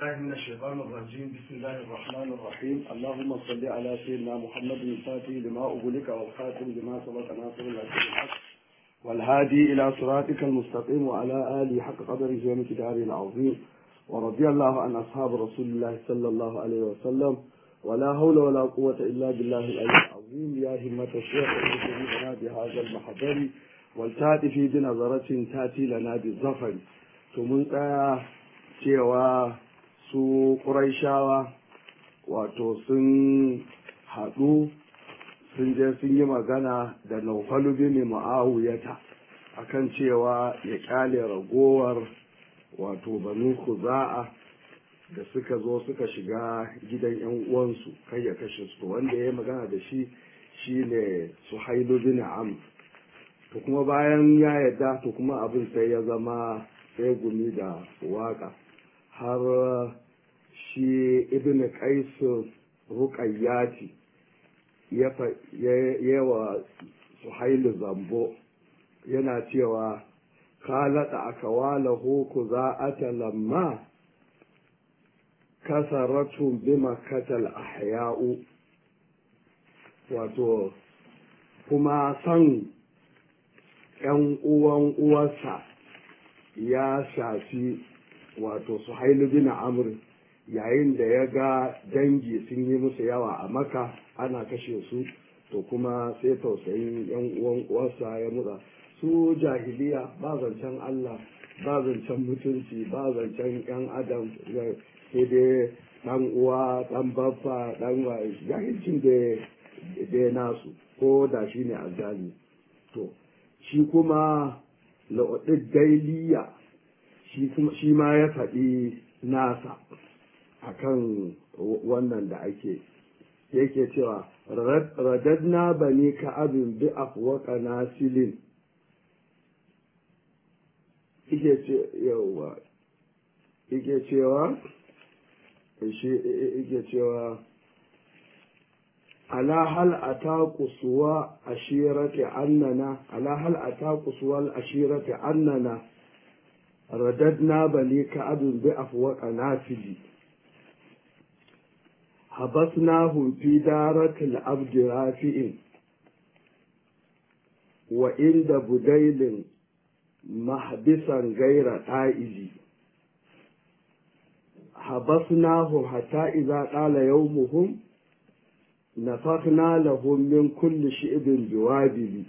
الله من الشيطان الرجيم بسم الله الرحمن الرحيم اللهم صل على سيدنا محمد الفاتح لما أغلق والخاتم لما سبق ناصر الحق الحق والهادي إلى صراطك المستقيم وعلى آله حق قدره ومقداره العظيم ورضي الله عن أصحاب رسول الله صلى الله عليه وسلم ولا حول ولا قوة إلا بالله العلي العظيم يا همة الشيخ اهدنا بهذا المحضر والتأتي في بنظرة تأتي لنا بالظفر ثم cewa su ƙuraishawa wato sun haɗu sun je sun yi magana da naufalu bin ma'awuyata akan cewa ya ƙyale ragowar wato banu kuza'a da suka zo suka shiga gidan yan uwansu kai ya kashe su wanda ya yi magana da shi shine suhailu bin am to kuma bayan ya yadda to kuma abin sai ya zama sai gumi da waka har shi ibn qais ruqayyati ya wa suhailu zambo yana cewa kalata akawalahu kuza'ata lamma kasaratu bima katal ahya'u wato kuma san ‘yan uwan uwarsa ya shafi wato suhailu bin amr yayin da ya ga dangi sun yi musu yawa a maka ana kashe su to kuma sai tausayin ‘yan uwan uwarsa ya mura su jahiliya ba zancen Allah ba zancen mutunci ba zancen ‘yan adam sai dai ɗan uwa ɗan baffa ɗan jahilcin da ya nasu ko da shi ne azzali to shi kuma la'udin dailiya shi ma ya faɗi nasa akan wannan da ake yake cewa radadna bani ka abin bi afwaka nasilin ike cewa shi yake cewa ala hal ataku suwa ashirati annana ala hal ataku suwa ashirati annana radadna bani ka'abin bi afwaqa nafili habasnahum fi daratil abdi rafi'in wa inda budailin mahbisan gaira ta'iji habasnahum hatta idza qala yawmuhum نفخنا لهم من كل شئب بوابل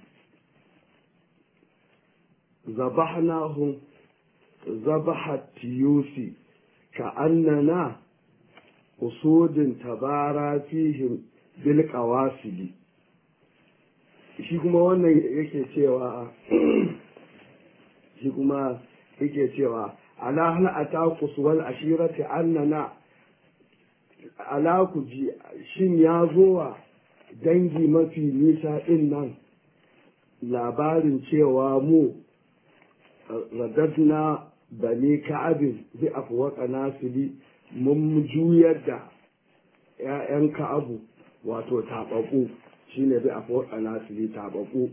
ذبحناهم ذبح التيوس كأننا أسود تبارى فيهم بالقواسل shi kuma wannan yake cewa shi kuma yake cewa ala hal ataqus wal ashirati annana ala ku ji shin ya zo wa dangi mafi nisa ɗin nan labarin cewa mu radadna bani ka'abin bi afwaka nasili mun juyar da ‘ya'yan ka'abu wato taɓaɓu shine bi afwaka nasili taɓaɓu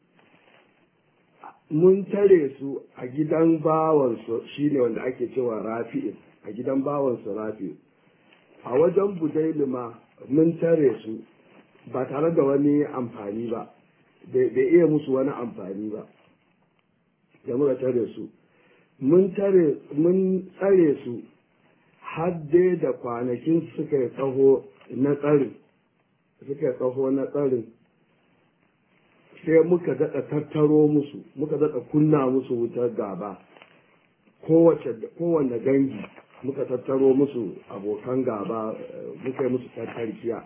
mun tare su a gidan bawansu shine wanda ake cewa rafi'in a gidan bawansu rafi'in a wajen budailima mun tare su ba tare da wani amfani ba bai iya musu wani amfani ba da muka tare su mun tare mun tsare su hadde da kwanakin suka yi tsaho na tsarin suka yi tsaho na tsarin sai muka daɗa tattaro musu muka daɗa kunna musu wutar gaba kowane dangi muka tattaro musu abokan gaba muka yi musu tattarkiya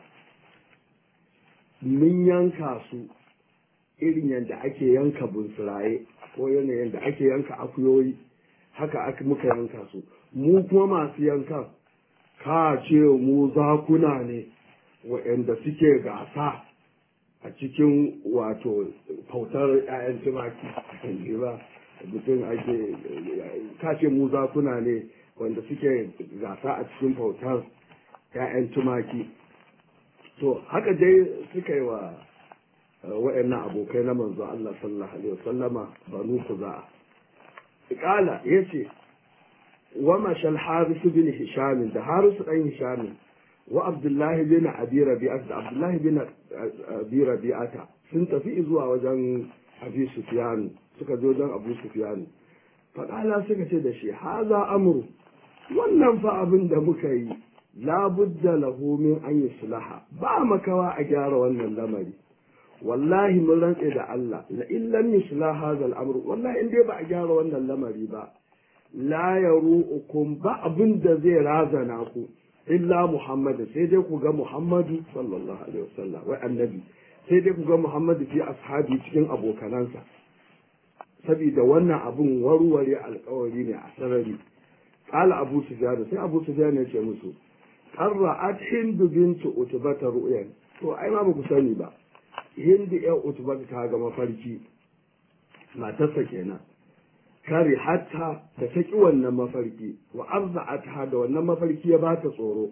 mun yanka su irin yadda ake yanka bunsuraye ko yanayin da ake yanka akuyoyi haka aka muka yanka su mu kuma masu yankan ka ce mu zakuna ne waɗanda suke gasa a cikin wato fautar 'ya'yan tumaki ba mutum ake ka ce mu zakuna ne wanda suke gasa a cikin bautar 'ya'yan tumaki to haka dai suka yi wa wa'annan abokai na manzo Allah sallallahu alaihi wasallama banu kuza'a kala yace wa mashal harisu bin hisham da harisu dan hisham wa abdullahi bin abi rabi'at da abdullahi bin abi rabi'ata sun tafi zuwa wajen abi sufyan suka zo don abu sufyan faƙala suka ce da shi haza amru wannan fa abin da muka yi labudda lahu min an yi sulaha ba makawa a gyara wannan lamari wallahi mun rantse da Allah la in lam yuslah hadha al-amr wallahi in dai ba a gyara wannan lamari ba la yaru'ukum ba abin da zai razana ku illa Muhammad sai dai ku ga Muhammadu sallallahu alaihi wasallam wai annabi sai dai ku ga Muhammadu fi ashabi cikin abokanansa saboda wannan abun warware alkawari ne a sarari qala abu sufyan sai abu sufyan ya ce musu qarra'at hindu bintu utbata ru'yan to ai ma ba ku sani ba hindu ya utbata ta ga mafarki matarsa kenan kare hatta ta saki wannan mafarki wa arza'atha da wannan mafarki ya bata tsoro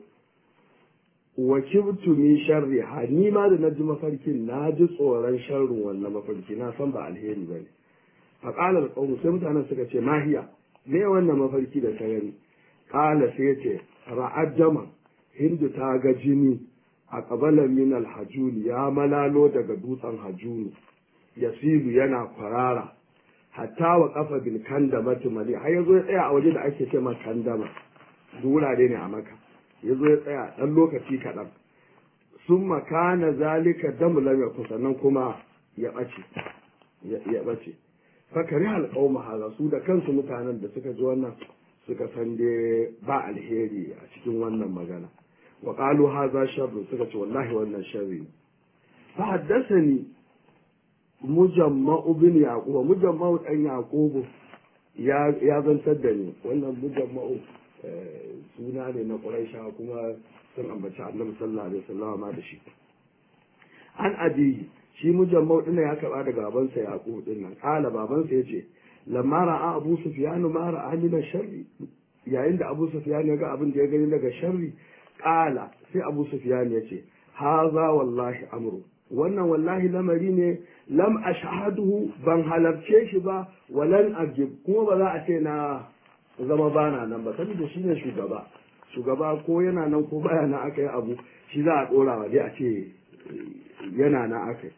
wa kibtu min sharri ha ni ma da naji mafarkin na ji tsoron sharrin wannan mafarki na san ba alheri bane fa qala alqawm sai mutanen suka ce mahiya me wannan mafarki da ta gani qala sai ce ra'ad jama hindu ta ga jini a qabala min alhajuli ya malalo daga dutsen hajuni yasilu yana kwarara hatta wa kafa bil kandama tumali har yazo ya tsaya a waje da ake ce ma kandama wurare ne a maka yazo ya tsaya dan lokaci kaɗan sun makana zalika damu lam yakun sannan kuma ya ɓace ya ɓace fakari alƙawma haza su da kansu mutanen da suka ji wannan suka san dai ba alheri a cikin wannan magana wa qalu haza sharru suka ce wallahi wannan sharri fa haddathani mujamma'u bin yaquba mujamma'u dan yaqubu ya ya zantar da ni wannan mujamma'u suna ne na quraisha kuma sun ambaci annabi sallallahu alaihi wasallam ma da shi an abi shi mujamma'u din ya karba daga babansa yaqub din nan kala babansa yace lamma ra'a abu sufyan ma ra'a min sharri yayin da abu sufyan ya ga abin da ya gani daga sharri kala sai abu sufyan yace haza wallahi amru wannan wallahi lamari ne lam ashhaduhu ban halarce shi ba walan ajib kuma ba za a ce na zama bana nan ba saboda shi ne shugaba shugaba ko yana nan ko baya nan aka yi abu shi za a dora wa dai a ce yana nan aka yi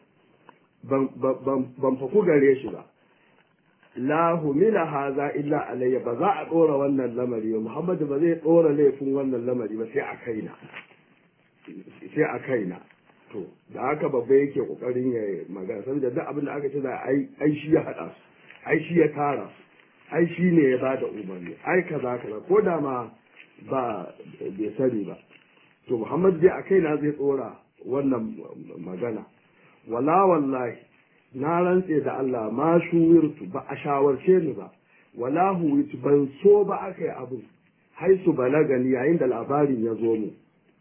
ban faku gare shi ba la humila haza illa alayya ba za a dora wannan lamari ba muhammadu ba zai dora laifin wannan lamari ba sai a kaina sai a kaina to da haka babba yake kokarin ya magana saboda duk abin da aka ce da ai shi ya hada su ai shi ya tara su ai shi ne ya bada umarni ai kaza kaza ko da ma ba bai sani ba to Muhammad dai a kaina zai tsora wannan magana wala wallahi na rantse da Allah ma shuwirtu ba a shawarce ni ba wala huwitu ban so ba aka yi abu haisu balagani yayin da labarin ya zo mu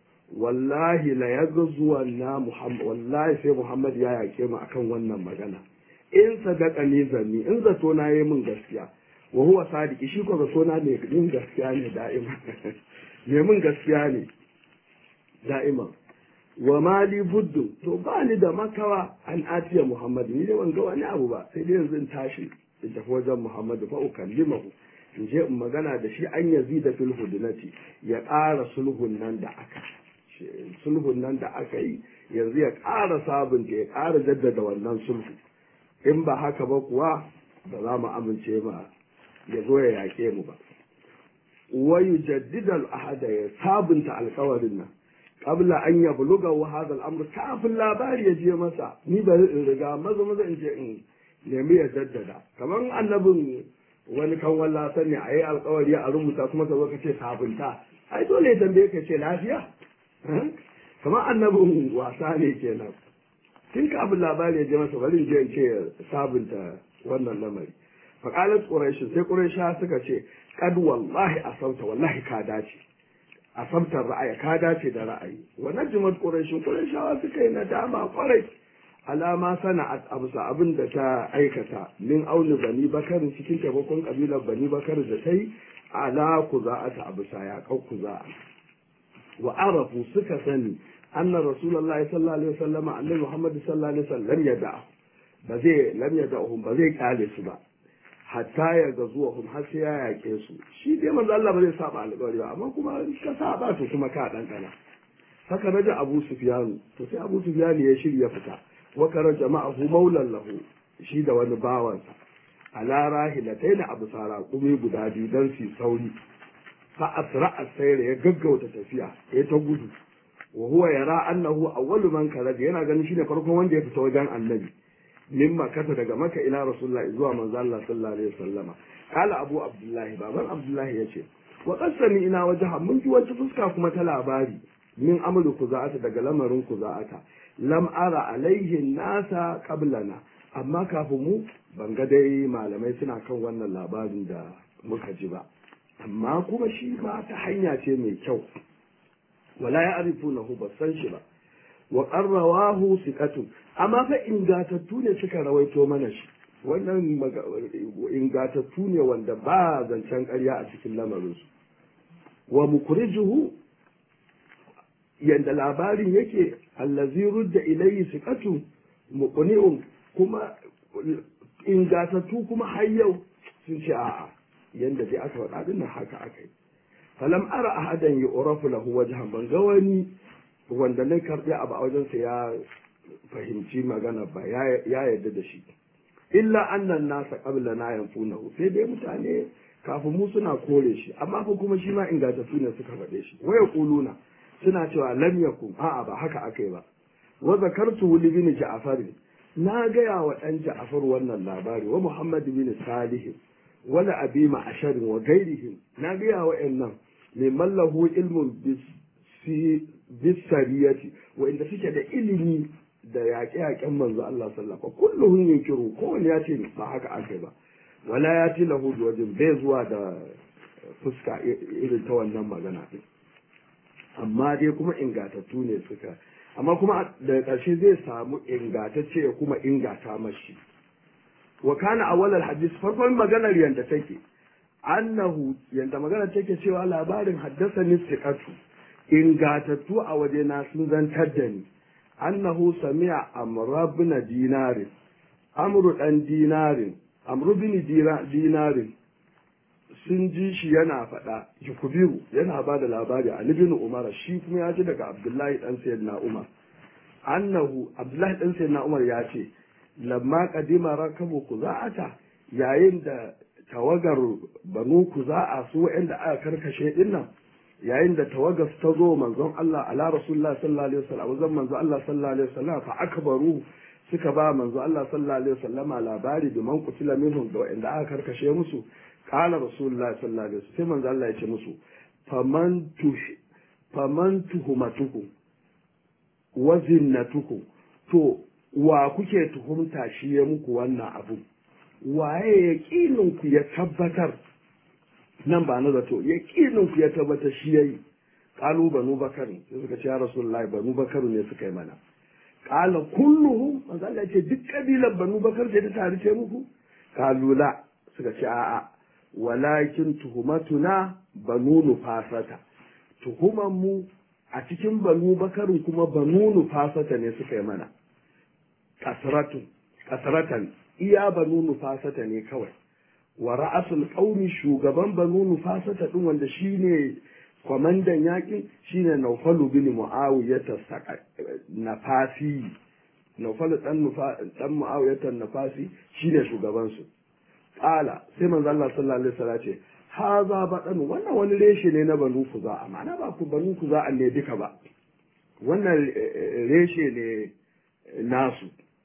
wallahi la yazzuwa na Muhammad wallahi sai Muhammad ya yake mu akan wannan magana in sadaka ne zanni in zato na yi min gaskiya wa huwa sadiki shi ko zato na ne min gaskiya ne da'ima ne min gaskiya ne da'ima wa mali buddu to ba ni da makawa an atiya Muhammad ni dai ban ga wani abu ba sai dai yanzu in tashi in tafi wajen Muhammad fa ukallimahu in je in magana da shi an yazida fil hudunati ya ƙara sulhun nan da aka sulhun nan da aka yi yanzu ya ƙara sabunta ya ƙara jaddada wannan sulhu in ba haka ba kuwa ba za mu amince ma ya zo ya yaƙe mu ba wayu jaddidal ahada ya sabunta alkawarin nan qabla an ya buluga wa hadha al-amr kafin labari ya je masa ni ba in riga maza maza in je in nemi ya jaddada kamar annabin wani kan walla sani a yi alkawari a rubuta kuma ka zo ka ce sabunta ai dole ya tambaye ka ce lafiya kamar annabin wasa ne kenan tun kafin labari ya je masa bari je in ce sabunta wannan lamari faƙalar ƙuraishi sai ƙuraisha suka ce kad wallahi asabta wallahi ka dace asabtar ra'ayi ka dace da ra'ayi wannan jimar ƙuraishin ƙuraishawa suka yi nadama ƙwarai alama sana'at abusa abin da ta aikata min auni bani bakar cikin taimakon kabilar bani bakar da ta yi ala ku za'ata abusa ya kau ku za'a wa arafu suka sani anna rasulullahi sallallahu alaihi wasallam annabi muhammad sallallahu alaihi wasallam ya da'a ba zai lam ya da'uhum ba zai kyale su ba hatta ya ga zuwa hum har sai ya yaƙe su shi dai manzo Allah ba zai saba alƙawari ba amma kuma ka saba to kuma ka dan kana haka naji Abu Sufyan to sai Abu Sufyan ya shirya fita wa kara jama'ahu maulan lahu shi da wani bawansa ala rahilatain abu sara kumi guda biyu dan su sauri fa asra asayra ya gaggauta tafiya ya ta gudu wa huwa yara annahu awwalu man kharaja yana ganin shine farkon wanda ya fita wajen annabi min makata daga maka ila rasulullah zuwa manzo Allah sallallahu alaihi wasallama kala abu abdullahi baban abdullahi yace wa qasami ina wajha mun ji wata fuska kuma ta labari min amalu kuza'ata daga lamarin kuza'ata lam ara alaihi nasa qablana amma kafin mu ban ga dai malamai suna kan wannan labarin da muka ji ba amma kuma shi ma ta hanya ce mai kyau wala ya arifunahu ba san shi ba wa qarrawahu siqatun amma fa ingatattu ne suka rawaito mana shi wannan ingatattu ne wanda ba zancen ƙarya a cikin lamarin su wa mukrijuhu yanda labarin yake allazi rudda ilayhi siqatu muqni'un kuma ingatattu kuma har yau sun ce a'a yanda dai aka faɗa dinnan haka aka yi falam ara ahadan yu'rafu lahu wajhan ban ga wani wanda na karbi abu a wajensa ya fahimci magana ba ya yarda da shi illa annan nasa qabla na yanfunahu sai dai mutane kafin mu suna kore shi amma fa kuma shi ma ingantattu ne suka faɗe shi waya kuluna suna cewa lam yakun a'a ba haka akai ba wa zakartu li bin ja'far na gaya wa dan ja'far wannan labari wa muhammad bin salih wala abi ma'ashar wa gairihim na gaya wa nan liman lahu ilmun bisariyati wa'inda suke da ilimi da yaƙe-yaƙen manzo Allah sallallahu alaihi kulluhum yunkiru kowanne ya ce ba haka aka ba wala ya ti lahu wajen bai zuwa da fuska irin ta wannan magana din amma dai kuma ingatattu ne suka amma kuma daga ƙarshe zai samu ingatacce ya kuma ingata mashi wa kana awwalal hadis farkon maganar yanda take annahu yanda maganar take cewa labarin haddasa ni siqatu ingatattu a waje na sun zantar da ni annahu sami'a amr ibn dinarin amru dan dinarin amru bin dinarin sun ji shi yana faɗa yukubiru yana ba da labari a ibn umar shi kuma ya ji daga abdullahi dan sayyidina umar annahu abdullahi dan sayyidina umar ya ce lamma kadima rakabu kuza'ata yayin da tawagar banu kuza'a su wa'anda aka karkashe dinnan yayin da tawagar ta zo manzon Allah ala rasulullah sallallahu alaihi wasallam wajen manzon Allah sallallahu alaihi wasallam fa akbaru suka ba manzon Allah sallallahu alaihi wasallama labari da man kutila minhum da wa'anda aka karkashe musu qala rasulullah sallallahu alaihi wasallam sai manzon Allah ya ce musu faman tuh faman tuhumatukum wa zinnatukum to wa kuke tuhumta shi ya muku wannan abu waye ya ku ya tabbatar nan ba na zato ya ku ya tabbatar shi ya yi ƙalu banu bakarin sai suka ce ya rasulullahi banu bakaru ne suka yi mana ƙala kulluhum manzo Allah ce duk kabilar banu bakar ce ta tare ce muku ƙalu la suka ce a'a walakin tuhumatuna banu nufasata tuhuman mu a cikin banu bakarin kuma banu nufasata ne suka yi mana kasratun kasratan iya banu nufasata ne kawai wa ra'asul qaumi shugaban banu nufasata din wanda shine kwamandan yakin shine Naufalu bin Muawiyah nafasi Naufalu dan nufa dan Muawiyah nafasi shine shugaban su qala sai manzo Allah sallallahu alaihi wasallam ce haza badan wannan wani reshe ne na banu kuza amma ba ku banu kuza ne duka ba wannan reshe ne nasu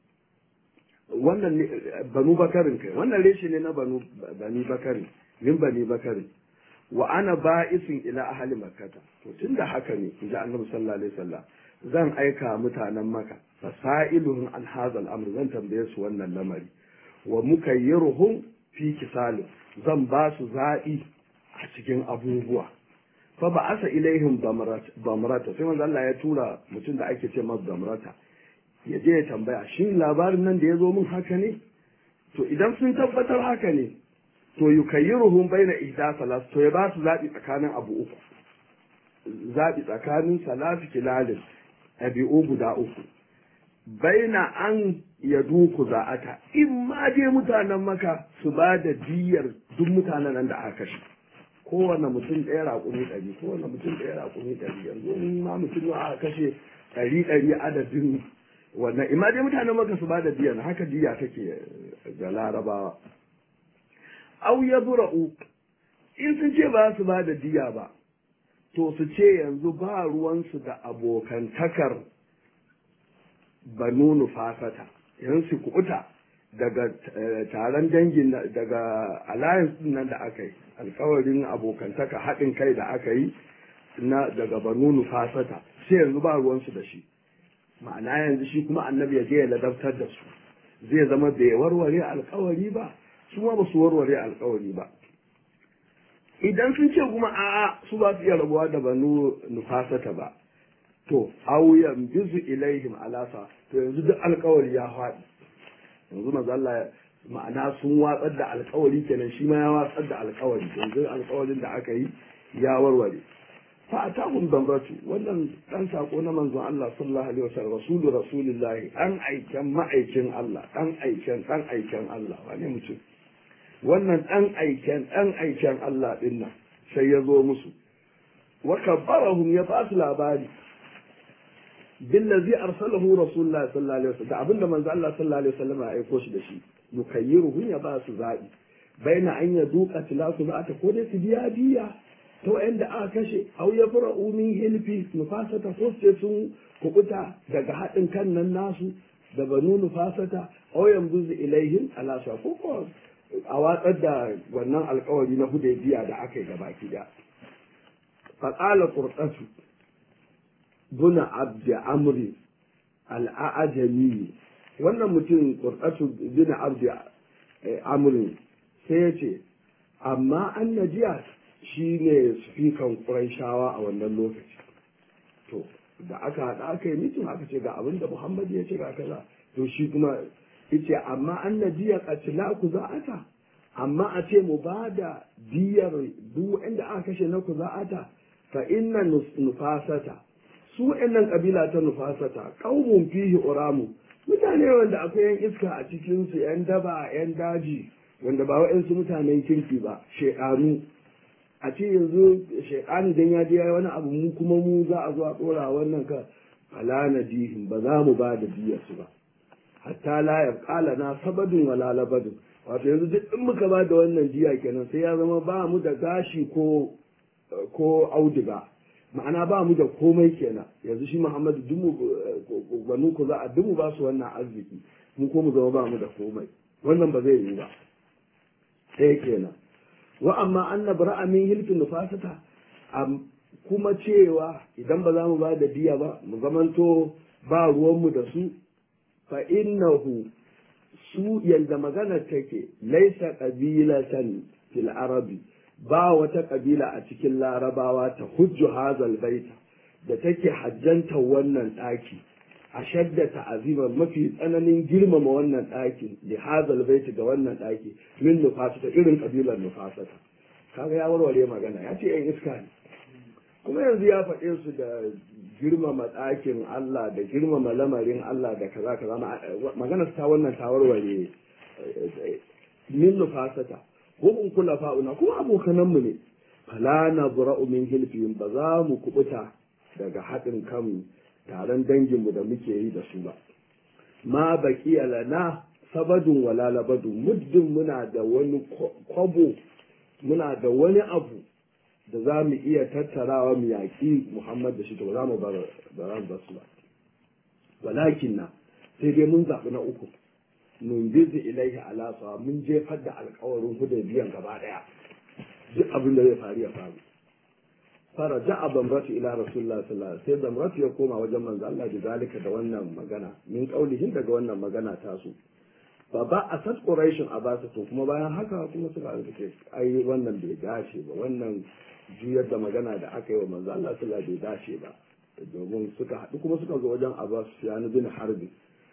wannan banu bakarin kai wannan reshe ne na banu bani bakarin min bani bakarin wa ana ba'isin ila ahli makkata to tunda haka ne in ji annabi sallallahu alaihi wasallam zan aika mutanen maka fasailuhum an hadha al-amr zan tambaye su wannan lamari wa mukayyiruhum fi kisal zan ba su za'i a cikin abubuwa fa ba asa ilaihim bamrata sai manzo Allah ya tura mutum da ake ce masa bamrata ya je ya tambaya shin labarin nan da ya zo min haka ne to idan sun tabbatar haka ne to yukayyiruhum baina ihda salas to ya ba su zabi tsakanin abu uku zabi tsakanin salatu kilalin abi'u guda uku baina an ya duku za'ata in ma je mutanen maka su ba da diyar duk mutanen nan da aka kashe kowane mutum ɗaya raƙumi ɗari kowane mutum ɗaya raƙumi ɗari yanzu in ma mutum aka kashe ɗari ɗari adadin wannan in ma je mutanen maka su ba da diyar haka diya take ga larabawa au ya zura'u in sun ce ba su ba da diya ba to su ce yanzu ba ruwansu da abokantakar banu nufasata yanzu su kuɓuta daga taron dangin daga alliance din nan da aka yi alkawarin abokantaka haɗin kai da aka yi na daga banu nufasata sai yanzu ba ruwansu da shi ma'ana yanzu shi kuma annabi ya je ya ladabtar da su zai zama bai warware alkawari ba su ma ba su warware alkawari ba idan sun ce kuma a'a su ba su iya rabuwa da banu nufasata ba to auyan bizu ilaihim alasa to yanzu duk alkawari ya faɗi yanzu maza Allah ma'ana sun watsar da alkawari kenan shi ma ya watsar da alkawari yanzu alkawarin da aka yi ya warware fa atahum damratu wannan dan sako na manzon Allah sallallahu alaihi wasallam rasulu rasulillahi dan aiken ma'aikin Allah dan aiken dan aiken Allah wane mutum wannan dan aiken dan aiken Allah din nan sai ya zo musu wa kabbarahum ya ba su labari billazi arsalahu rasulullah sallallahu alaihi wasallam da abinda manzo Allah sallallahu alaihi wasallam ya aiko shi da shi yukayyiruhu ya ba su zabi baina an ya duka tilasu ba ta ko dai su biya biya ta wa'anda aka kashe au ya fara umin hilfi nufasata ko sai sun kukuta daga haɗin kan nan nasu da banu nufasata au yanzu ilaihim ala ko ko a watsar da wannan alkawari na hudaybiya da aka yi gabaki da faqala qurtatu buna abdi amri al'ajami wannan mutum qurtatu buna abdi amri sai ya ce amma an najiya shi ne spikan shawa a wannan lokaci to da aka haɗa aka yi mitin aka ce ga abin da muhammad ya ce ga kaza to shi kuma yace amma an najiya katila ku za'ata amma a ce mu ba da diyar duk inda aka kashe na ku za'ata fa inna nufasata su wa'annan kabila ta nufasata qaumun fihi uramu mutane wanda akwai yan iska a cikin su yan daba yan daji wanda ba wa'ansu mutanen kirki ba shekaru a ce yanzu shekani dan ya je wani abu mu kuma mu za a zo a dora wannan ka fala nadihim ba za mu ba da diyar su ba hatta la yaqala na sabadun wala labadun wato yanzu duk in muka ba da wannan diya kenan sai ya zama ba mu da gashi ko ko auduga ma'ana ba mu da komai kenan yanzu shi muhammadu dumu banu ku za a dumu ba su wannan arziki mu ko mu zama ba mu da komai wannan ba zai yi ba sai kenan wa amma annabi ra'a min hilfin nufasata kuma cewa idan ba za mu ba da diya ba mu zamanto ba ruwanmu da su fa innahu su yanda magana take laisa qabilatan fil arabi ba wata kabila a cikin larabawa ta hujju hazal baita da take hajjanta wannan ɗaki a shadda ta'azima mafi tsananin girmama wannan ɗakin da hazal baita ga wannan ɗaki min nufasata irin kabilar nufasata kaga ya warware magana ya ce yan iska ne kuma yanzu ya faɗe su da girmama ɗakin Allah da girmama lamarin Allah da kaza kaza magana ta wannan ta warware min nufasata hum kula fa'una kuma abokananmu ne fala na bura'u min hilfihim ba za mu kubuta daga haɗin kanmu taron danginmu da muke yi da su ba ma baqiya lana sabadun wala labadun muddin muna da wani kwabo muna da wani abu da za mu iya tattarawa mu yaƙi Muhammad da shi to za mu bar ba su ba walakin na sai dai mun zaɓi na uku nun bizi ilaihi ala sawa mun jefar da alkawarin biyan gaba daya duk abin da zai faru ya faru fara ja'a bamratu ila rasulullah sallallahu alaihi sai bamratu ya koma wajen manzo Allah da zalika da wannan magana min kaulihin daga wannan magana ta su fa ba asad quraish abasa to kuma bayan haka kuma suka ce ai wannan bai dace ba wannan juyar da magana da aka yi wa manzo Allah sallallahu alaihi bai dace ba domin suka haɗu kuma suka zo wajen Abbas ya bin Harbi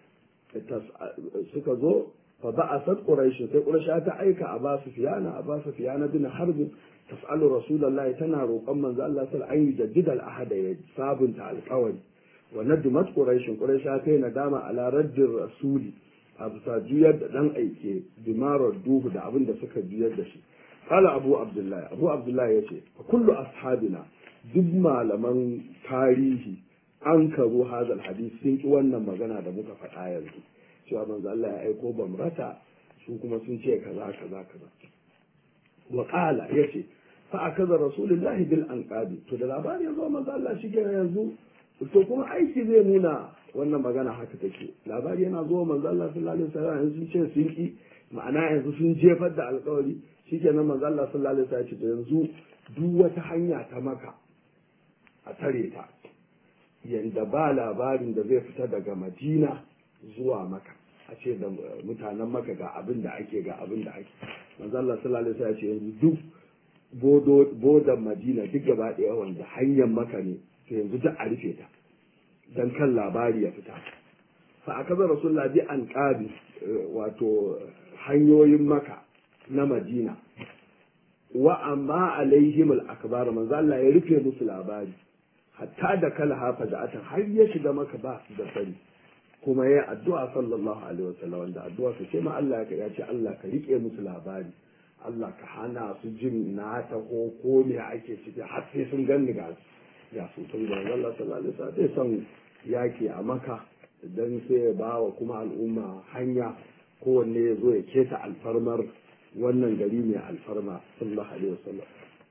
suka zo fa ba'asat quraish sai quraish ta aika a basu fiyana a basu fiyana bin harb tas'alu rasulullahi tana roƙon manzo Allah sallallahu alaihi wasallam jaddid al-ahad ya sabunta alƙawari wa nadmat quraish quraish ta yi nadama ala raddir rasuli a bisa juyar da dan aike bimarar duhu da abin da suka juyar da shi kala abu abdullahi abu abdullahi ya ce kullu ashabina duk malaman tarihi an karo hazal hadis sun ki wannan magana da muka faɗa yanzu cewa manzo Allah ya aiko bamrata su kuma sun ce kaza kaza kaza wa qala yace fa akaza rasulullahi bil anqabi to da labari yanzu manzo Allah shi kenan yanzu to kuma aiki zai nuna wannan magana haka take labari yana zuwa manzo Allah sallallahu alaihi wasallam yanzu sun ce sun ki ma'ana yanzu sun jefar da alƙawari shikenan manzo Allah sallallahu alaihi wasallam ya ce to yanzu duk wata hanya ta maka a tare ta yanda ba labarin da zai fita daga Madina zuwa maka a ce da mutanen maka ga abin da ake ga abin da ake manzo Allah sallallahu alaihi wasallam ya ce yanzu duk bodo bodan Madina duk gaba ɗaya wanda hanyar maka ne to yanzu duk a rufe ta dan kan labari ya fita fa akaza rasulullah bi an qabi wato hanyoyin maka na Madina wa amma alaihim al-akbar manzo Allah ya rufe musu labari hatta da kala hafa da atan har ya shiga maka ba su da sani kuma ya addu'a sallallahu alaihi wasallam wanda addu'a su ce ma Allah ya ce Allah ka rike musu labari Allah ka hana su jin na ta ko ko me ake ciki har sai sun ganni ga ya su tun da Allah sallallahu alaihi wasallam sai son yaki a maka dan sai ya ba wa kuma al'umma hanya kowanne ya zo ya keta alfarmar wannan gari mai alfarma sallallahu alaihi wasallam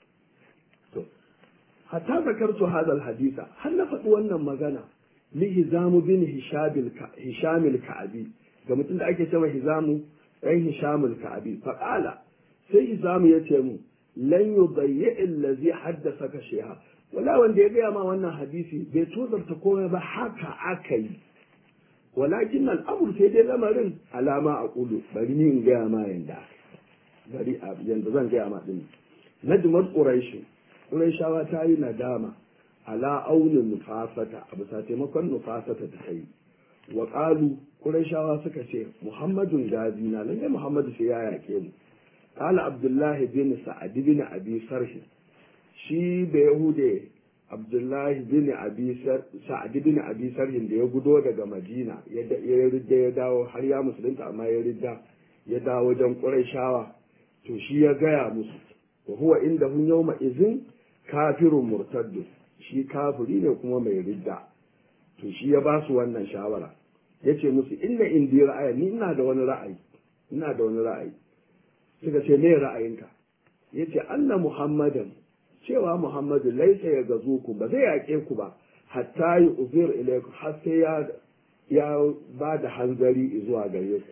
to hatta zakartu hadal hadisa har na faɗi wannan magana li hizamu bin hishamil ka'abi ga mutum da ake cewa hizamu ɗan hishamil ka'abi faƙala sai hizamu ya ce mu lan yudayyi allazi haddasa ka sheha wala wanda ya gaya ma wannan hadisi bai tozarta komai ba haka aka yi walakin al'amur sai dai lamarin alama a kulu bari ni in gaya ma yanda bari a yanda zan gaya ma din najmar quraish quraishawa ta yi nadama ala aunin nufasata a bisa taimakon nufasata ta kai wa qalu quraishawa suka ce muhammadun gazina lalle muhammadu sai ya yake mu qala abdullahi bin sa'ad bin abi sarh shi da yahude abdullahi bin abi sa'ad bin abi sarhin da ya gudo daga madina ya ridda ya dawo har ya musulunta amma ya ridda ya dawo wajen qurayshawa to shi ya gaya musu wa huwa inda hun yawma izin kafirun murtaddu shi kafiri ne kuma mai ridda to shi ya ba su wannan shawara ya ce musu inna indi ra'ayi ni ina da wani ra'ayi ina da wani ra'ayi suka ce me ra'ayinka ya ce anna muhammadan cewa Muhammadu laisa ya gazo ku ba zai yaƙe ku ba hatta yi uzir ilaiku har sai ya ya ba da hanzari zuwa gare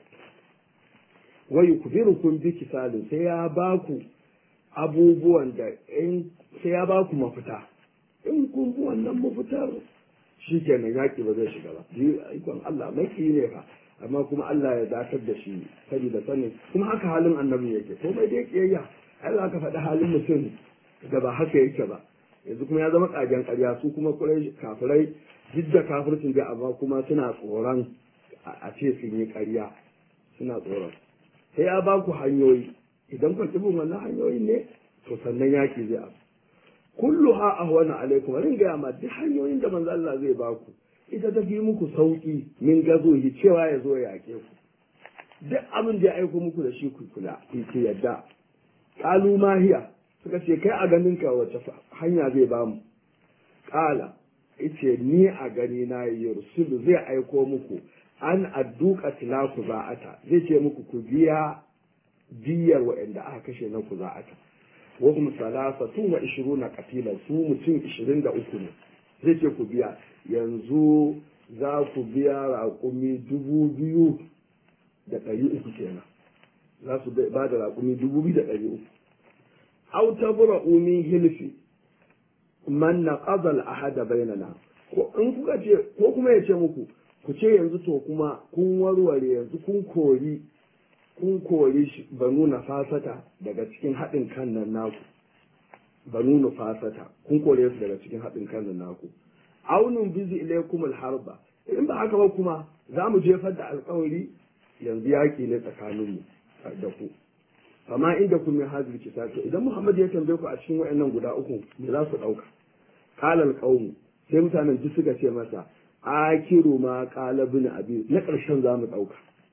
ku wa yukbirukum bi kisalin sai ya ba ku abubuwan da in sai ya ba ku mafita in kun bi wannan mafitar shikenan yaƙi ba zai shiga ba ikon Allah maki ne fa amma kuma Allah ya dakar da shi saboda sanin kuma haka halin annabi yake komai dai kiyayya Allah ka faɗi halin mutum da ba haka yake ba yanzu kuma ya zama ƙagen ƙarya su kuma kurai kafirai duk da kafircin da amma kuma suna tsoron a ce sun yi ƙarya suna tsoron sai ya ba ku hanyoyi idan ku bin wannan hanyoyin ne to sannan yaki zai abu kullu ha ahwana alaikum rin ga ma duk hanyoyin da manzo Allah zai ba ku ita ta fi muku sauki min gazo hi cewa ya zo ya yake ku duk abin da ya aiko muku da shi ku kula ku yadda qalu ma hiya suka ce kai a ganin ka wace hanya zai ba mu ƙala ice ni a gani na yursulu zai aiko muku an adduka tilaku za'ata zai ce muku ku biya biyar waɗanda aka kashe na ku za'ata wa hum salasatun wa ishiruna qatilan su mutum ishirin da uku ne zai ce ku biya yanzu za ku biya raƙumi dubu biyu da ɗari uku kenan za su ba da raƙumi dubu biyu da ɗari uku aw tabra'u min hilfi man naqadha al-ahad bainana ko in kuka ce ko kuma ya ce muku ku ce yanzu to kuma kun warware yanzu kun kori kun kori banu nafasata daga cikin haɗin kan nan naku banu nafasata kun kore su daga cikin haɗin kan nan naku aunun bizi ilaykum al-harba in ba haka ba kuma za mu jefar da alƙawari yanzu yaƙi ne tsakaninmu da ku amma inda kun min hazir kitab to idan Muhammad ya tambaye ku a cikin wayannan guda uku me za su dauka qala alqawm sai mutanen duk suka ce masa akiru ma qala bin abi na karshen za mu dauka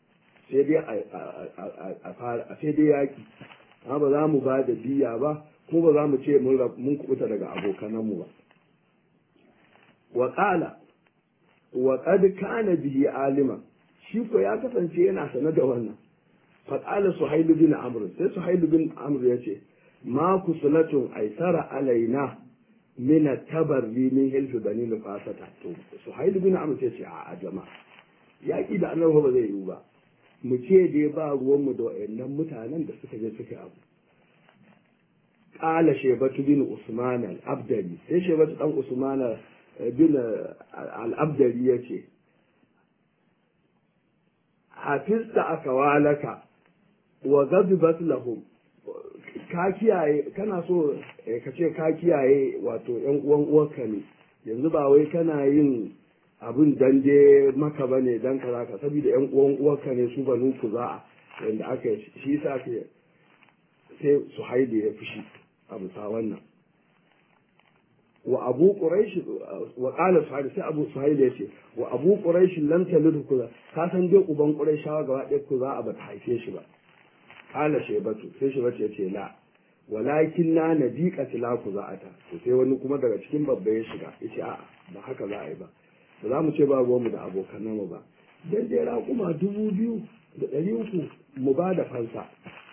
sai dai a fara sai dai yaki amma ba za mu ba da biya ba kuma ba za mu ce mun kubuta daga abokananmu ba wa qala wa qad kana bihi alima shi ko ya kasance yana sane da wannan fa qala suhayl bin amr sai suhayl bin amr yace ma kusulatun aisara alaina min tabarri min hilfi bani nufasata to suhayl bin amr sai ce a jama'a yaki da annabi ba zai yiwu ba mu ce dai ba ruwanmu da wayannan mutanen da suka je suka abu qala shaybatu bin usman al-abdali sai shaybatu dan usman bin al-abdali yace hafizta akawalaka wa ghadibat lahum ka kiyaye kana so ka ce ka kiyaye wato yan uwan uwarka ne yanzu ba wai kana yin abin dan je maka ba ne dan kaza ka saboda yan uwan uwarka ne su banu ku za wanda aka yi shi yasa ke sai su haide ya fushi a bisa wannan wa abu quraish wa qala suhaili sai abu suhaili ya ce wa abu quraish lam talid kuza ka san dai uban quraishawa gaba ɗaya ku za a bata haife shi ba qala shaybatu sai shaybatu ya ce la walakin na nadiqa tilaku za'ata to sai wani kuma daga cikin babba ya shiga yace a'a ba haka za a yi ba ba za mu ce ba mu da abokan mu ba dan dai raƙuma dubu biyu da ɗari uku mu ba da fansa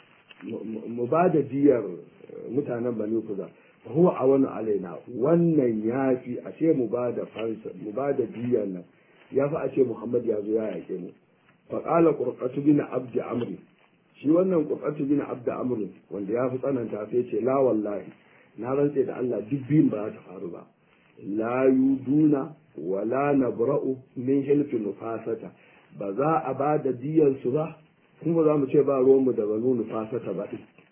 mu ba da diyar mutanen bani kuza huwa a wani alaina wannan ya fi a ce mu ba da fansa mu ba da diyar nan ya fi a ce muhammad ya zo ya yaƙe mu faƙala ƙurƙatu bin abdi amri shi wannan ƙurƙatu bin abdi amri wanda ya fi tsananta sai ce la wallahi na rantse da Allah duk biyun ba za ta faru ba la yuduna wala nabra'u min hilfi nufasata ba za a ba da diyansu ba kuma za mu ce ba ruwanmu da banu nufasata ba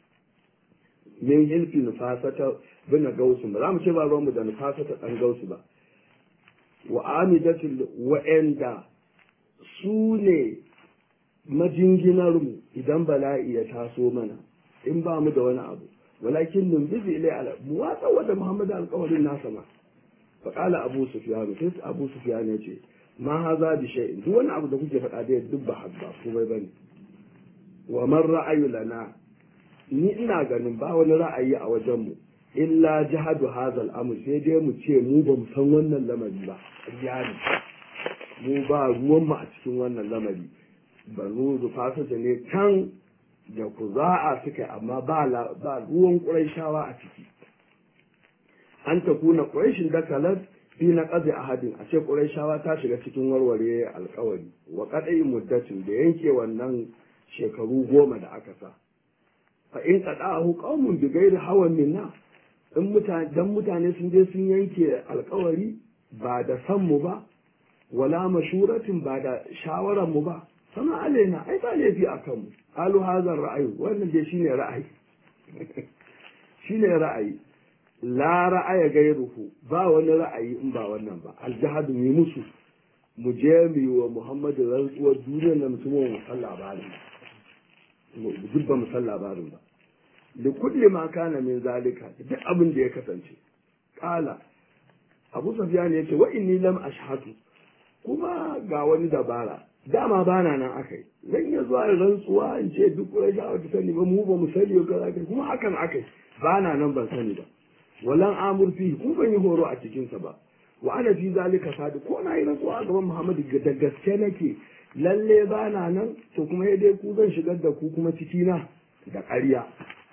min hilfi nufasata bin gausu ba za mu ce ba ruwanmu da nufasata dan gausu ba wa amidatul wa'anda su ne majinginarmu idan bala'i ya taso mana in ba mu da wani abu walakin nun bizi ilai ala mu watsa wanda muhammadu alkawarin nasa ma faƙala abu sufyan sai abu sufyan ya ce ma haza bi shay'in duk wani abu da kuke faɗa da duk ba habba komai bane wa man ra'ayu lana ni ina ganin ba wani ra'ayi a wajen mu illa jihadu hazal amr sai dai mu ce mu ba mu san wannan lamari ba iyali mu ba ruwan mu a cikin wannan lamari banu zufasa ne can da kuza'a suka amma ba ba ruwan ƙurayshawa a ciki an ta kuna ƙurayshin dakalar fi na ƙazi ahadin a ce ƙurayshawa ta shiga cikin warware alkawari wa kaɗai muddatin da yanke wannan shekaru goma da aka sa fa in qada'ahu qaumun bi ghairi hawan minna in mutane dan mutane sun je sun yanke alkawari ba da san mu ba wala mashuratin ba da shawaran mu ba sama alaina ai ba laifi a kanmu qalu hadha ra'ayi wannan dai shine ra'ayi shine ra'ayi la ra'aya gairuhu ba wani ra'ayi in ba wannan ba aljihadu mu musu mu je mu yi wa muhammadu rantsuwar duniyar na mutumin mu san labarin duk ba mu san labarin ba da kulli ma kana min zalika duk abin da ya kasance kala abu sufyan ya ce wa inni lam ashhadu kuma ga wani dabara dama bana nan akai zan iya zuwa rantsuwa in ce duk wani da ta sani ba mu ba mu sani ba kuma hakan akai bana nan ban sani ba walan amur fi ku ban yi horo a cikinsa ba wa ana fi zalika sadi ko na yi rantsuwa a gaban muhammadu da gaske nake lalle ba na nan to kuma ya dai ku zan shigar da ku kuma cikina da ƙarya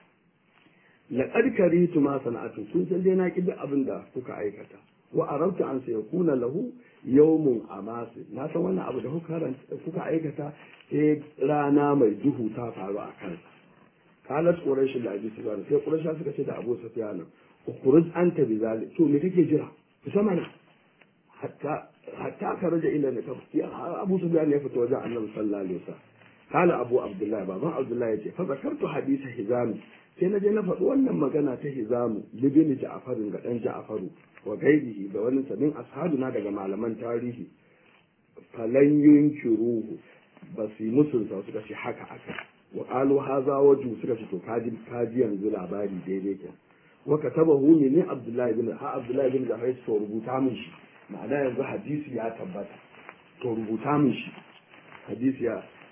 laqad karitu ma sana'atu kun san dai na ki duk abin da kuka aikata wa arabtu an sai kuna lahu yawmun amasi na san wannan abu da kuka aikata sai rana mai duhu ta faru a kansa kalat quraish da abi sufyan sai quraish suka ce da abu sufyan ukhruj anta bi zalik to me kake jira ku sama na hatta hatta karaja ila na tafsir abu sufyan ya fita wajen annabi sallallahu alaihi wasallam kala abu abdullahi baban abdullahi yace fa zakartu hadisa hizam sai na je na faɗi wannan magana ta hizamu libini ja'farin ga dan ja'faru wa gaibihi da wani sanin ashabuna daga malaman tarihi falan yunkiruhu ba su yi musunsa suka ce haka aka wa qalu hadha waju suka ce to kaji kaji yanzu labari daidai kenan wa katabahu ne Abdullahi bin ha Abdullahi bin Zahra to rubuta min shi ma'ana yanzu hadisi ya tabbata to rubuta min shi hadisi ya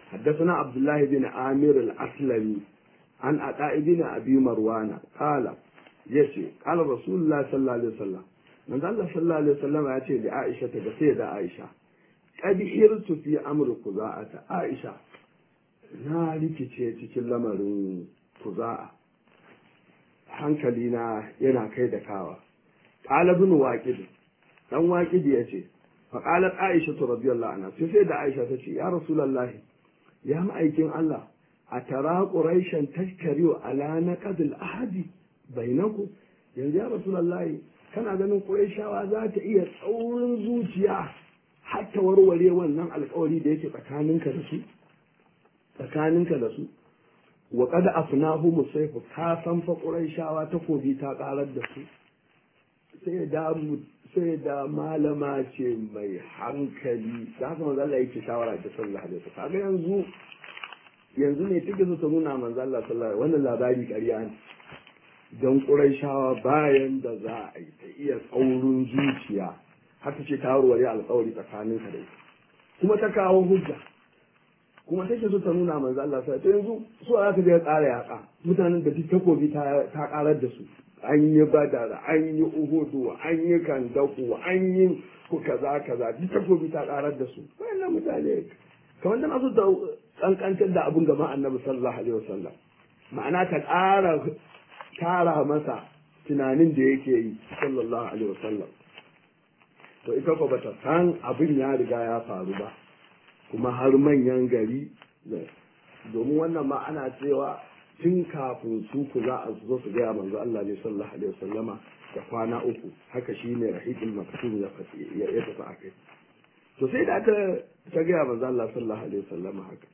حدثنا عبد الله بن عامر الأسلمي عن عطاء بن أبي مروان قال يشي قال رسول الله صلى الله عليه وسلم من الله صلى الله عليه وسلم يأتي لعائشة بسيدة عائشة قد حرت في أمر قضاءة عائشة na rikice cikin lamarin kuza'a hankalina yana kai da kawa ƙalabin waƙid ɗan waƙid ya ce faƙalar aisha ta radiyallahu anha sai sai da aisha ta ce ya rasulallahi ya ma'aikin Allah a tara ƙuraishan tashkariyo ala na ƙadil ahadi bainaku yanzu ya rasulallahi kana ganin ƙuraishawa za ta iya tsaurin zuciya har ta warware wannan alƙawari da yake tsakaninka da su tsakaninka da su wa kada afnahu musaifu ka san fa quraishawa takobi ta karar da su sai da sai da malama ce mai hankali da haka manzo Allah yake shawara da sallallahu alaihi wasallam kaga yanzu yanzu ne take so ta nuna manzo Allah sallallahu alaihi wannan labari ƙarya ne don quraishawa bayan da za a yi ta iya tsaurin zuciya har ta ce ta warware alƙawari tsakaninka da ita kuma ta kawo hujja kuma take so ta nuna manzo Allah sai to yanzu su za ka je ƙara yaƙa mutanen da duk takobi ta ta ƙarar da su an yi badar an yi uhudu an yi kandaku an yi ku kaza kaza duk takobi ta ƙarar da su wannan mutane kamar da masu kankantar da abun gaba annabi sallallahu alaihi wasallam ma'ana ta ƙara kara masa tunanin da yake yi sallallahu alaihi wasallam to ita ko bata san abin ya riga ya faru ba kuma har manyan gari domin wannan ma ana cewa tun kafin su ku za a zo su gaya manzo Allah ne sallallahu alaihi wasallama da kwana uku haka shine rahiqul maktum ya ya tafi akai to sai da aka ta gaya manzo Allah sallallahu alaihi wasallama haka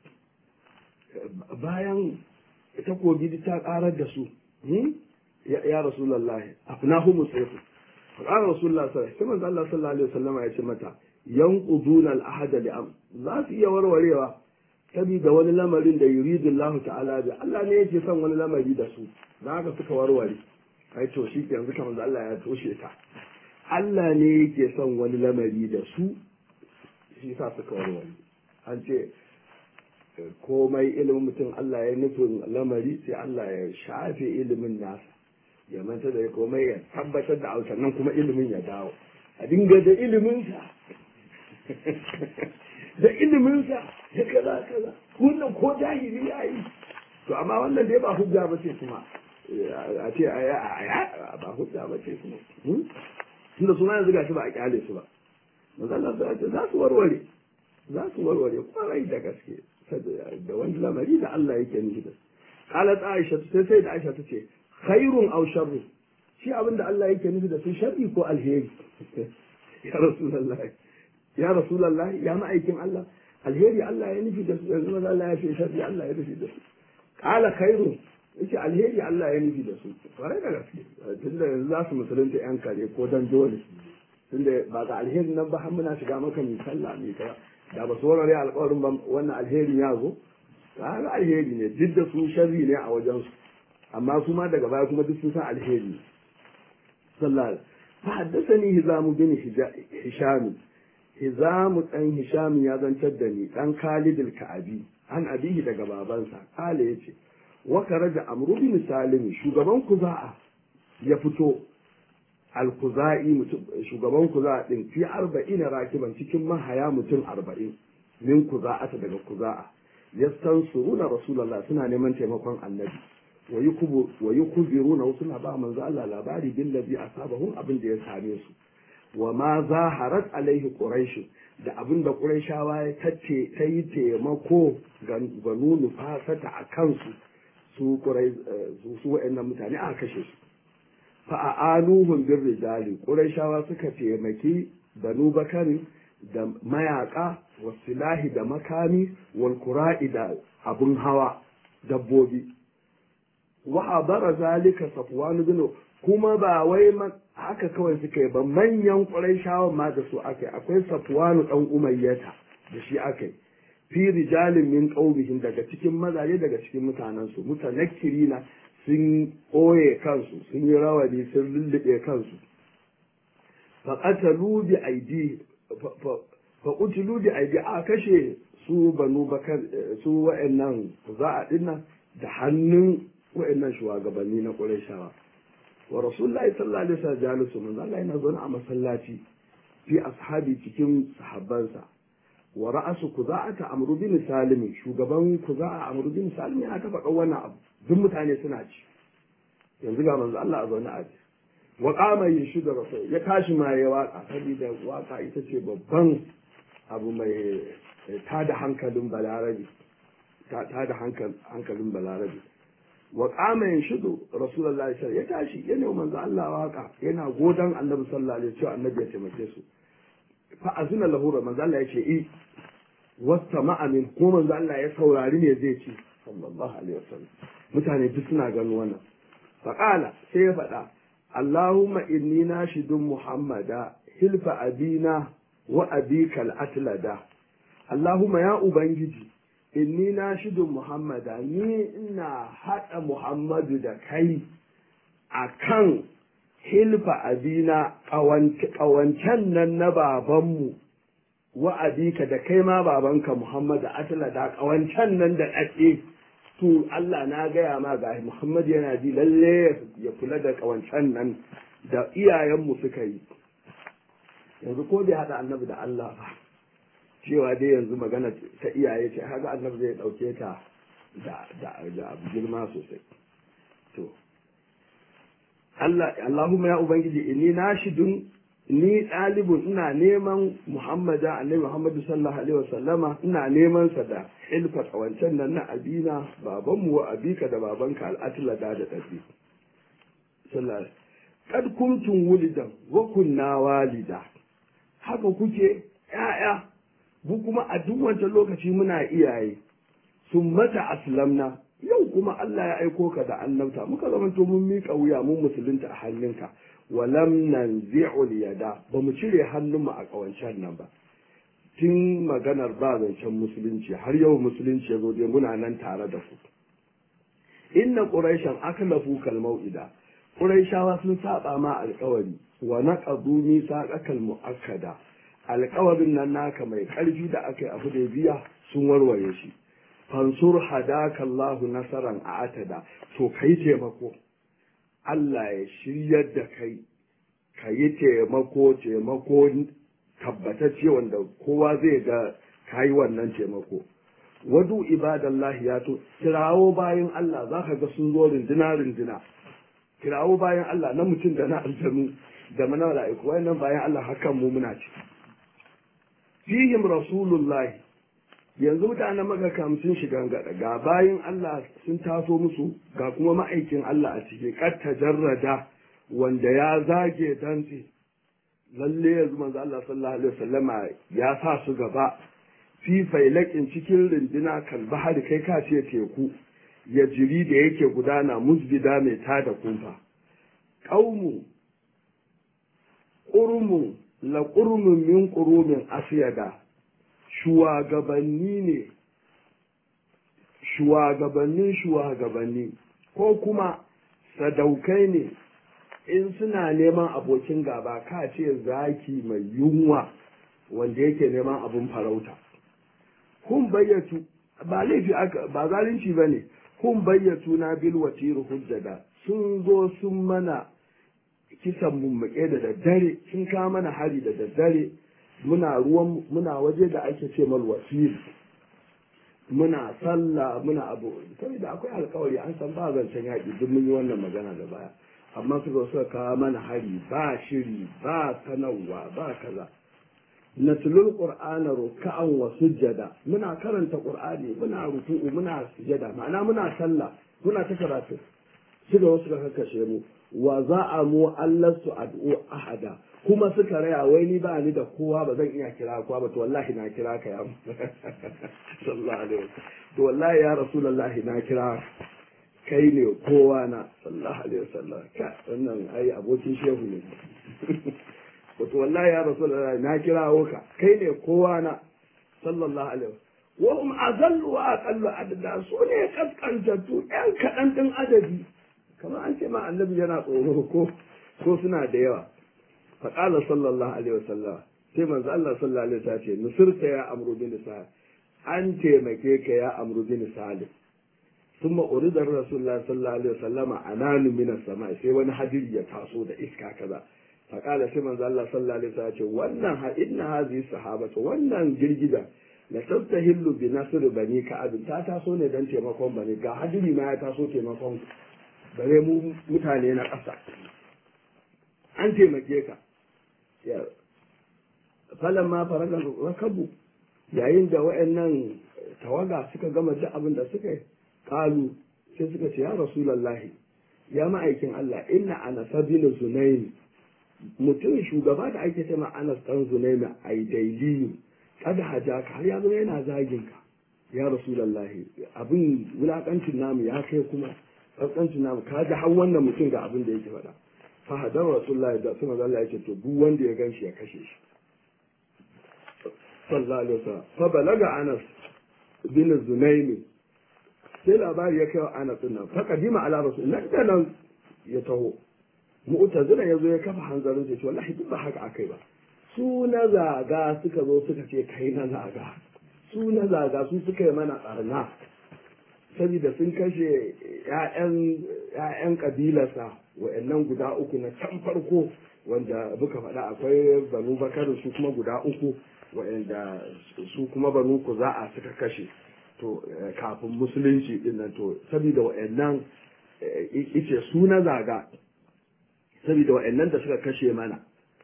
bayan takobi ta karar da su ya rasulullahi afnahu musayfu qala rasulullahi sallallahu alaihi wasallam Allah sallallahu alaihi wasallama ya ce mata yanquduna al-ahada li am za su iya warwarewa saboda wani lamarin da yuridu Allah ta'ala bi Allah ne yake son wani lamari da su dan haka suka warware kai to shi ke yanzu kamar Allah ya toshe ta Allah ne yake son wani lamari da su shi sa suka warware an ce komai ilimin mutum Allah ya nufin lamari sai Allah ya shafe ilimin nasa ya manta da komai ya tabbatar da autar nan kuma ilimin ya dawo a dinga da iliminsa da iliminsa ya kaza kaza wannan ko jahili ya yi to amma wannan dai ba hujja ba ce kuma a ce a ba hujja ba ce kuma tunda suna yanzu gashi ba a kyale su ba manzala su ce za su warware za su warware kwarai da gaske da wani lamari da Allah yake nufi da qalat aisha sai sai da aisha ta ce khairun aw sharru shi abin da Allah yake nufi da su sharri ko alheri ya rasulullahi ya rasulullahi ya ma'aikin Allah alheri Allah ya nufi da su yanzu maza Allah ya fi sharri Allah ya nufi da su qala khairun yace alheri Allah ya nufi da su kwarai da gaske tunda yanzu za su musulunta yan kare ko dan dole tunda ba ga alheri nan ba har muna shiga maka mai sallah mai kaza da ba su warware alƙawarin ba wannan alherin ya zo ga alheri ne duk da su sharri ne a wajen su amma su ma daga baya kuma duk sun san alheri sallallahu فحدثني هزام بن هشام هزام ɗan هشام ya zantar da ni ɗan Khalid al-Ka'abi an abihi daga babansa kale yace wa karaja amru bin salim shugaban kuza'a ya fito al-kuza'i shugaban kuza'a din fi 40 rakiban cikin mahaya mutum 40 min kuza'ata daga kuza'a yastansuruna rasulullah suna neman taimakon annabi wa yukubiruna suna ba manzo Allah labari billazi asabahum abin da ya same su wa ma zaharat alaihi quraish da abin da quraishawa ya tace ta yi taimako ga nunu fasata a kansu su qurai su wa'annan mutane aka kashe su fa a'anuhum bir rijali quraishawa suka taimaki banu bakari da mayaka wasilahi da makami wal qura'i da abun hawa dabbobi wa hadara zalika safwan bin kuma ba wai haka kawai suka yi ba manyan quraishawa ma da su akai akwai safwan dan umayyata da shi akai fi rijalin min qaumihim daga cikin mazaje daga cikin mutanen su mutanakkirina sun ɓoye kansu sun yi rawani sun lullube kansu fa qatalu bi aidi fa qutilu bi aidi a kashe su banu bakar su wa'annan za'a dinnan da hannun wa'annan shugabanni na Qurayshawa wa rasulullahi sallallahu alaihi wasallam jalisu manzo Allah yana zaune a masallaci fi ashabi cikin sahabbansa wa ra'asu kuza'ata amru bin salim shugaban kuza'a amru bin salim yana ta faɗa wannan abu duk mutane suna ci yanzu ga manzo Allah a zaune a ji wa qama yashudu rasul ya tashi ma ya waka saboda waka ita ce babban abu mai tada hankalin balarabi tada hankalin balarabi wa qama yashudu rasulullahi sallallahu ya tashi ya nemi manzo Allah waka yana godan annabi sallallahu alaihi wasallam annabi ya taimake su fa azina lahu manzo Allah ya ce i wasta ma'amin ko manzo Allah ya saurari ne zai ce sallallahu alaihi wasallam mutane duk suna ganin wannan fa qala sai ya faɗa Allahumma inni nashidun Muhammada hilfa abina wa abika al-atlada Allahumma ya ubangiji inni nashidun Muhammada ni ina hada Muhammadu da kai akan hilfa abina ƙawancen nan na babanmu wa abika da kai ma babanka Muhammadu atla da ƙawancen nan da ɗaɗe to Allah na gaya ma ga Muhammadu yana ji lalle ya kula da ƙawancen nan da iyayenmu suka yi yanzu ko bai haɗa annabi da Allah ba cewa dai yanzu magana ta iyaye ce haka annabi zai ɗauke ta da abu girma sosai to Allah Allahumma ya ubangiji inni nashidun ni ɗalibun ina neman Muhammada annabi Muhammadu sallallahu alaihi wasallama ina neman sa da ilfa kawancan nan na abina babanmu wa abika da babanka al'atila da da tafi sallallahu kad kuntum wulidan wa kunna walida haka kuke ƴaƴa mu kuma a duk wancan lokaci muna iyaye sun mata aslamna yau kuma Allah ya aiko ka da annabta muka zamanto mun miƙa wuya mun musulunta a hannunka walam nanzi'ul yada ba mu cire hannunmu a ƙawancen nan ba tun maganar ba zancen musulunci har yau musulunci ya zo dai muna nan tare da ku inna quraishan aklafu kal mau'ida quraishawa sun saba ma alƙawari wa naqadu misaqakal muakkada alƙawarin nan naka mai ƙarfi da aka yi a Hudaybiya sun warware shi fansur hadaka Allahu nasaran a atada to kai taimako Allah ya shiryar da kai ka yi taimako taimako tabbatacce wanda kowa zai ga ka yi wannan taimako wadu ibadallahi ya to kirawo bayan Allah za ka ga sun zo rindina rindina kirawo bayan Allah na mutum da na aljanu da mana mala'iku wayannan bayan Allah hakan mu muna ci fihim rasulullahi yanzu mutanen magakam sun shiga gada ga bayan Allah sun taso musu ga kuma ma'aikin Allah a ciki kad tajarrada wanda ya zage dantse lalle yanzu manzo Allah sallallahu alaihi wasallama ya sa su gaba fi failakin cikin rindina kan bahari kai ka ce teku ya jiri da yake gudana musbida mai tada kumfa qaumu qurmu la qurmun min qurumin asiyada shugabanni ne shugabannin shugabanni ko kuma sadaukai ne in suna neman abokin gaba ka ce zaki mai yunwa wanda yake neman abin farauta kun bayyatu ba laifi aka ba zalunci ba ne kun bayyatu na bil watiru hujjada sun zo sun mana kisan mummuke da daddare sun kawo mana hari da daddare muna ruwan muna waje da ake ce mal wasiri muna sallah muna abu saboda akwai alkawari an san ba zancen yaƙi duk mun yi wannan magana da baya amma suka suka kawo mana hari ba shiri ba sanarwa ba kaza natlul qur'ana ruk'an wa sujjada muna karanta qur'ani muna ruku'u muna sujada ma'ana muna sallah muna ta karatu suka wasu suka kakkashe mu wa za'amu allastu ad'u ahada kuma suka raya wai ni ba ni da kowa ba zan iya kira kowa ba to wallahi na kira ka ya sallallahu alaihi wasallam to wallahi ya rasulullahi na kira kai ne kowa na sallallahu alaihi wasallam ka wannan ai abokin shehu ne wato wallahi ya rasulullahi na kirawo ka kai ne kowa na sallallahu alaihi wasallam wa hum azallu wa aqallu adada su ne kaskantattu ɗan kaɗan ɗin adadi kamar an ce ma annabi yana tsoro ko ko suna da yawa faƙala sallallahu alaihi wasallam sai manzo Allah sallallahu alaihi wasallam ce nusirta ya amru bin sa an taimake ka ya amru bin salim ثم أريد الرسول الله صلى الله عليه وسلم أنان من السماء sai wani hadiri ya taso da iska kaza فقال sai manzo Allah sallallahu alaihi wasallam ce wannan ha inna hadhihi sahabatu wannan girgida la tastahillu bi nasr bani ka'ab ta taso ne dan taimakon bani ga hadiri ma ya taso taimakon bare mu mutane na ƙasa an taimake ka ya falan ma faraga rakabu yayin da wayannan tawaga suka gama duk abin da suka yi kalu sai suka ce ya rasulallahi ya ma'aikin Allah inna ana sabila zunaini mutum shugaba da ake cewa anas dan zunaimi ai daili kada hajaka har ya zama yana zagin ka ya rasulallahi abin wulakancin namu ya kai kuma tsantsancin namu ka ji har wannan mutum ga abin da yake faɗa fa hadar rasulullahi da suna zalla yake to duk wanda ya ganshi ya kashe shi sallallahu alaihi wasallam fa balaga anas bin zunaimi sai labari ya kai wa ana nan fa kadima ala rasul nan da nan ya taho mu'tazila yazo ya kafa hanzarin sai wallahi duk ba haka akai ba su na zaga suka zo suka ce kai na zaga su na zaga su suka yi mana barna saboda sun kashe ƴaƴan ƴaƴan kabilarsa wa'annan guda uku na can farko wanda muka faɗa akwai banu bakar su kuma guda uku wa'anda su kuma banu kuza'a suka kashe to kafin musulunci din nan to saboda wa'annan ice su na zaga saboda wa'annan da suka kashe mana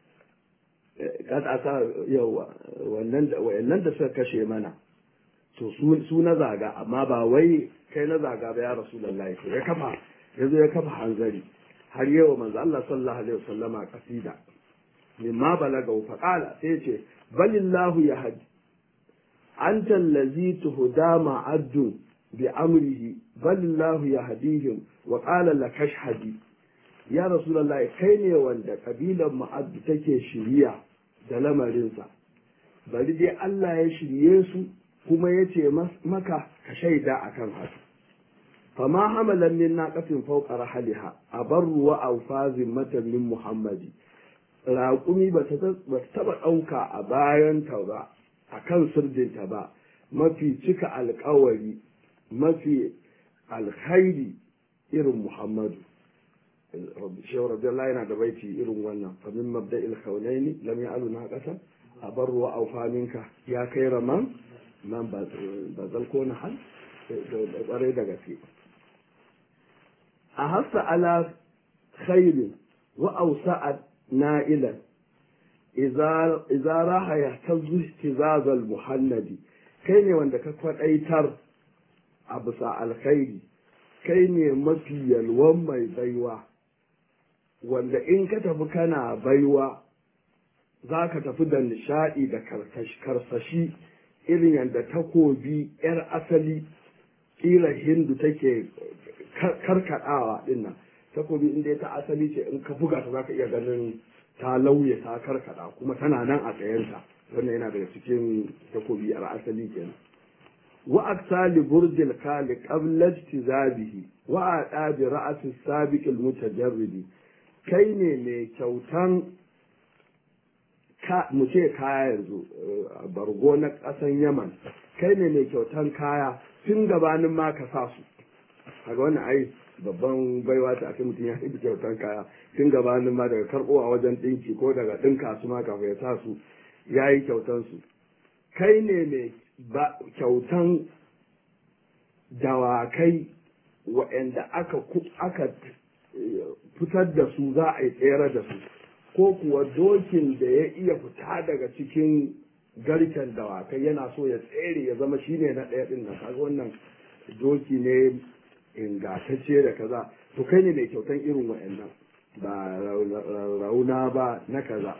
sa yawa wa'annan da suka kashe mana to su na zaga amma ba wai kai na zaga ba ya rasulullahi to ya kafa yazo ya kafa hanzari har yawa manzo Allah sallallahu alaihi wasallama kasida mimma balaga fa qala sai ce balillahu yahdi أنت الذي تهدى معد بأمره بل الله يهديهم وقال لك اشهدي يا رسول الله كيني وند قبيلة معد تكي شريع da lamarinsa bari dai Allah ya shirye su kuma ya ce maka ka shaida akan haka fama hamalan min naqatin fawqa rahaliha abarru wa awfazin matan min muhammadi raƙumi ba ta taɓa ɗauka a bayan ta ba a kan sirdinta ba mafi cika alkawari mafi alkhairi irin muhammadu shehu radiyallahu yana da baiti irin wannan fa min mabda'il khawlaini lam ya'alu na qasa abar wa awfaminka ya kai raman man bazal ko na hal da kware da gaske a hasa ala khairin wa awsa'at na'ilan iza raha ya ta zuhtizazal muhannadi kai ne wanda ka kwadaitar a bisa alkhairi kai ne mafi yalwan mai baiwa wanda in ka tafi kana baiwa za ka tafi da nishadi da karsashi irin yadda takobi 'yar asali ƙila hindu take karkadawa dinnan takobi inda ta asali ce in ka buga ta za ka iya ganin ta lauye ta karkada kuma tana nan a tsayenta wannan yana daga cikin takobi a asali kenan wa aksali burjil kali qabla ijtizabihi wa ada bi ra'si sabiq al mutajarridi kai ne mai kyautan ka mu ce kaya yanzu bargo na kasan yaman kai ne mai kyautan kaya tun gabanin ma ka sa su kaga wannan ai babban baiwa ta ake mutum ya yi kyautan kaya tun gabanin ma daga karɓo a wajen ɗinki ko daga ɗinka su ma kafin ya sa su ya yi kyautan su kai ne mai kyautan dawakai waɗanda aka aka fitar da su za a yi tsere da su ko kuwa dokin da ya iya fita daga cikin garken dawakai yana so ya tsere ya zama shine na ɗaya ɗin nan kaga wannan doki ne ingantacce da kaza to kai ne mai kyautan irin wa'annan ba rauna ba na kaza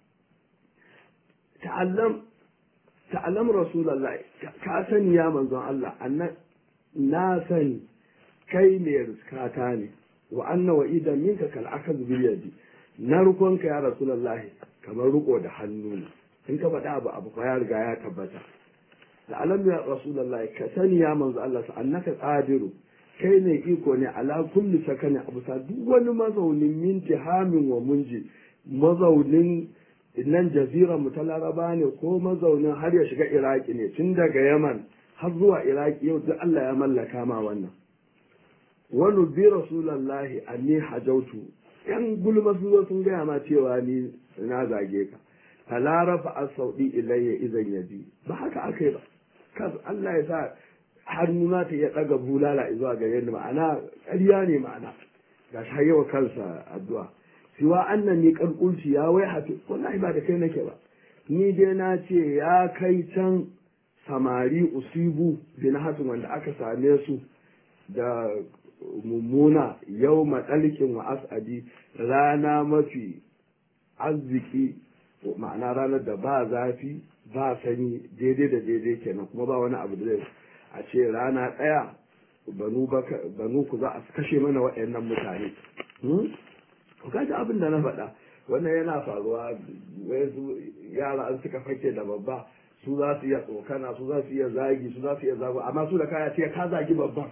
ta'allam ta'allam rasulullah ka sani ya manzon Allah annan na sani kai ne riskata ne wa anna wa idan minka kal akaz bil yadi narkonka ya rasulullah kamar riko da hannu ne in ka faɗa abu abu ya riga ya tabbata ta'allam ya rasulullah ka sani ya manzon Allah annaka qadiru kai ne iko ne ala kulli sakani a bisa duk wani mazaunin minti hamin wa munji mazaunin nan jaziran mu ta laraba ne ko mazaunin har ya shiga iraki ne tun daga yaman har zuwa iraki yau duk Allah ya mallaka ma wannan wani bi rasulallahi anni hajautu yan gulma sun zo sun gaya ma cewa ni na zage ka fala rafa as-saudi ilayya idan yaji ba haka akai ba kas Allah ya sa hannuna ta ya daga bulala zuwa gare ni ma'ana ƙarya ne ma'ana ga shi yawa kansa addu'a siwa annan ni kalkulci ya wai hafi wallahi ba da kai nake ba ni dai na ce ya kai can samari usibu bin hasan wanda aka same su da mummuna yau matsalkin wa as'adi rana mafi arziki ma'ana ranar da ba zafi ba sanyi daidai da daidai kenan kuma ba wani abu da zai a ce rana ɗaya banu ku za a kashe mana waɗannan mutane ku kaji abin da na faɗa wannan yana faruwa wasu yara an suka fake da babba su za su iya tsokana su za su iya zagi su za su iya zago amma su da kaya ce ka zagi babban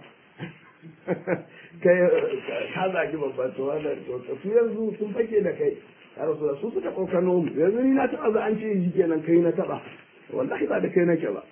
kai ka zagi babban to wannan to su yanzu sun fake da kai ya rasu su suka tsokano mu yanzu ni na taɓa za an ce shi kenan kai na taɓa wallahi ba da kai nake ba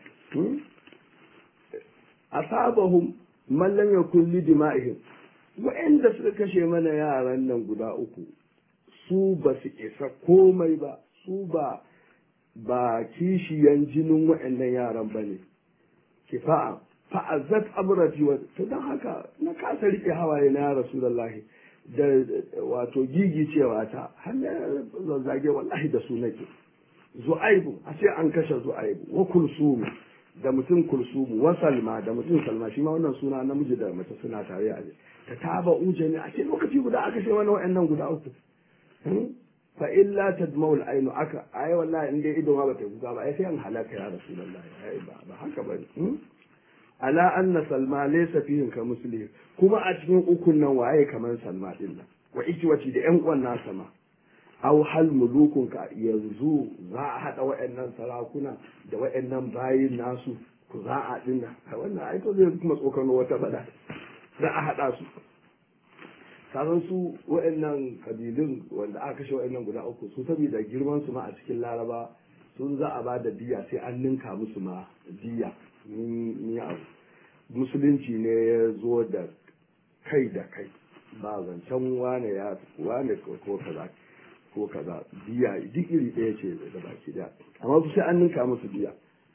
asabahum man lam yakun li dima'ihim wa'anda suka kashe mana yaran nan guda uku su ba su isa komai ba su ba ba kishiyan jinin wa'annan yaran ba ne kifa'a fa'azzat abrati wa to dan haka na kasa rike hawaye na rasulullahi da wato gigi cewa ta har zazzage wallahi da su nake zu'aibu a ce an kashe zu'aibu wa kulsumu da mutum kulsumu wa salma da mutum salma shi ma wannan suna namiji da mace suna tare a ta taba uje ne a ce lokaci guda aka ce wani wa'annan guda uku fa illa tadmau al-ainu aka ai wallahi in dai ido ma bata kuka ba ai sai an halaka ya rasulullahi ai ba ba haka bane ala anna salma laysa fihim ka muslim kuma a cikin ukun nan waye kamar salma din nan wa ikiwati da yan uwan nasa ma aw hal mulukun ka yanzu za a hada wayannan sarakuna da wayannan bayin nasu ku za a dinna wannan ai to zai kuma tsokano wata bada za a hada su kasan su wayannan kabilun wanda aka kashe wayannan guda uku su saboda girman su ma a cikin laraba sun za a ba da diya sai an ninka musu ma diya ni abu musulunci ne ya zo da kai da kai ba zancen wane ya wane ko kaza ko kaza biya duk iri ɗaya ce da baki daya amma su sai an ninka musu biya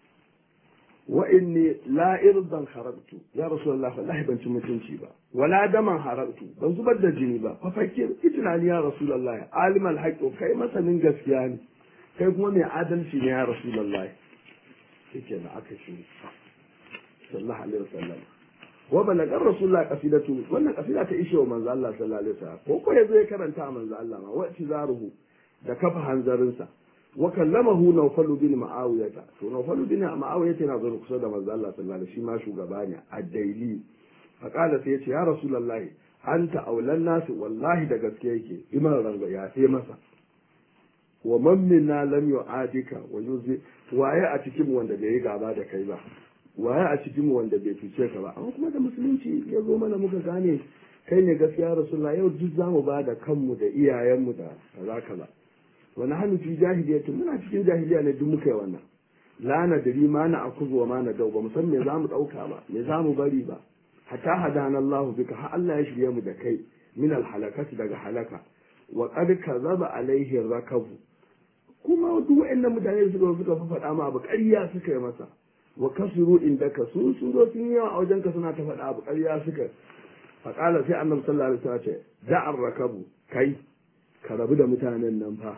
wa inni la irdan harabtu ya rasulullah wallahi ban ci mutunci ba wala daman harabtu ban zubar da jini ba fa fakir itinani ya rasulullah alimal haqqo kai masanin gaskiya ne kai kuma mai adalci ne ya rasulullah yake na aka shi sallallahu alaihi wasallam wa balagar rasulullah qasidatu wannan qasida ta ishe wa manzo Allah sallallahu alaihi wasallam ko ko yazo ya karanta manzo Allah ma wa tizaruhu da kafa hanzarinsa wa kallamahu nawfal bin ma'awiyah to nawfal bin ma'awiyah yana zo kusa da manzo Allah sallallahu alaihi shi ma shugaba ne ad-daili fa qala sai yace ya rasulullahi anta aulan nas wallahi da gaske yake iman rango ya sai masa wa man minna lam yu'adika wa yuzi waye a cikin wanda bai yi gaba da kai ba waye a cikin wanda bai cuce ka ba amma kuma da musulunci ya zo mana muka gane kai ne gaskiya rasulullah yau duk zamu ba da kanmu da iyayenmu da kaza kaza wani hannu fi jahiliyyati muna cikin jahiliya ne duk muka yi wannan la na dari ma na akuzu wa ma na dau ba mu san me zamu dauka ba me zamu bari ba hatta hadana Allah bika har Allah ya shirye mu da kai min al halakati daga halaka wa qad kazaba alaihi rakabu kuma duk wa'annan mutane suka suka faɗa ma abu ƙarya suka yi masa wa kasuru indaka su sun zo sun yawa a wajenka suna ta faɗa abu ƙarya suka faƙala sai annabi sallallahu alaihi wasallam ce da'ar rakabu kai ka rabu da mutanen nan fa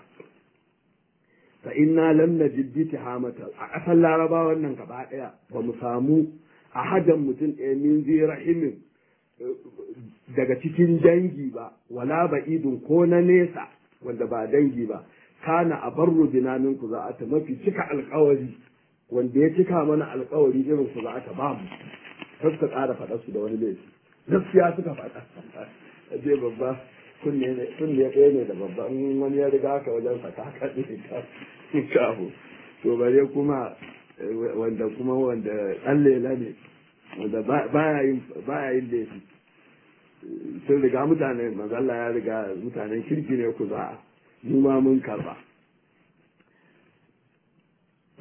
fa inna lam najid bi tihamata a ƙasar laraba wannan gaba ɗaya ba mu samu a hadan mutum ɗaya min zai rahimin daga cikin dangi ba wala ba idun ko na nesa wanda ba dangi ba kana a barru bina min ku za ta mafi cika alƙawari wanda ya cika mana alkawari irin su za ta ba mu kar ka ƙara faɗa su da wani laifi gaskiya suka faɗa je babba kunne ne kunne ɗaya ne da babba in wani ya riga ka wajen sa ka kaɗe ka kafu to bare kuma wanda kuma wanda ɗan lela ne wanda baya yin baya yin laifi sun riga mutane manzo Allah ya riga mutanen kirki ne ku za mu ma mun karba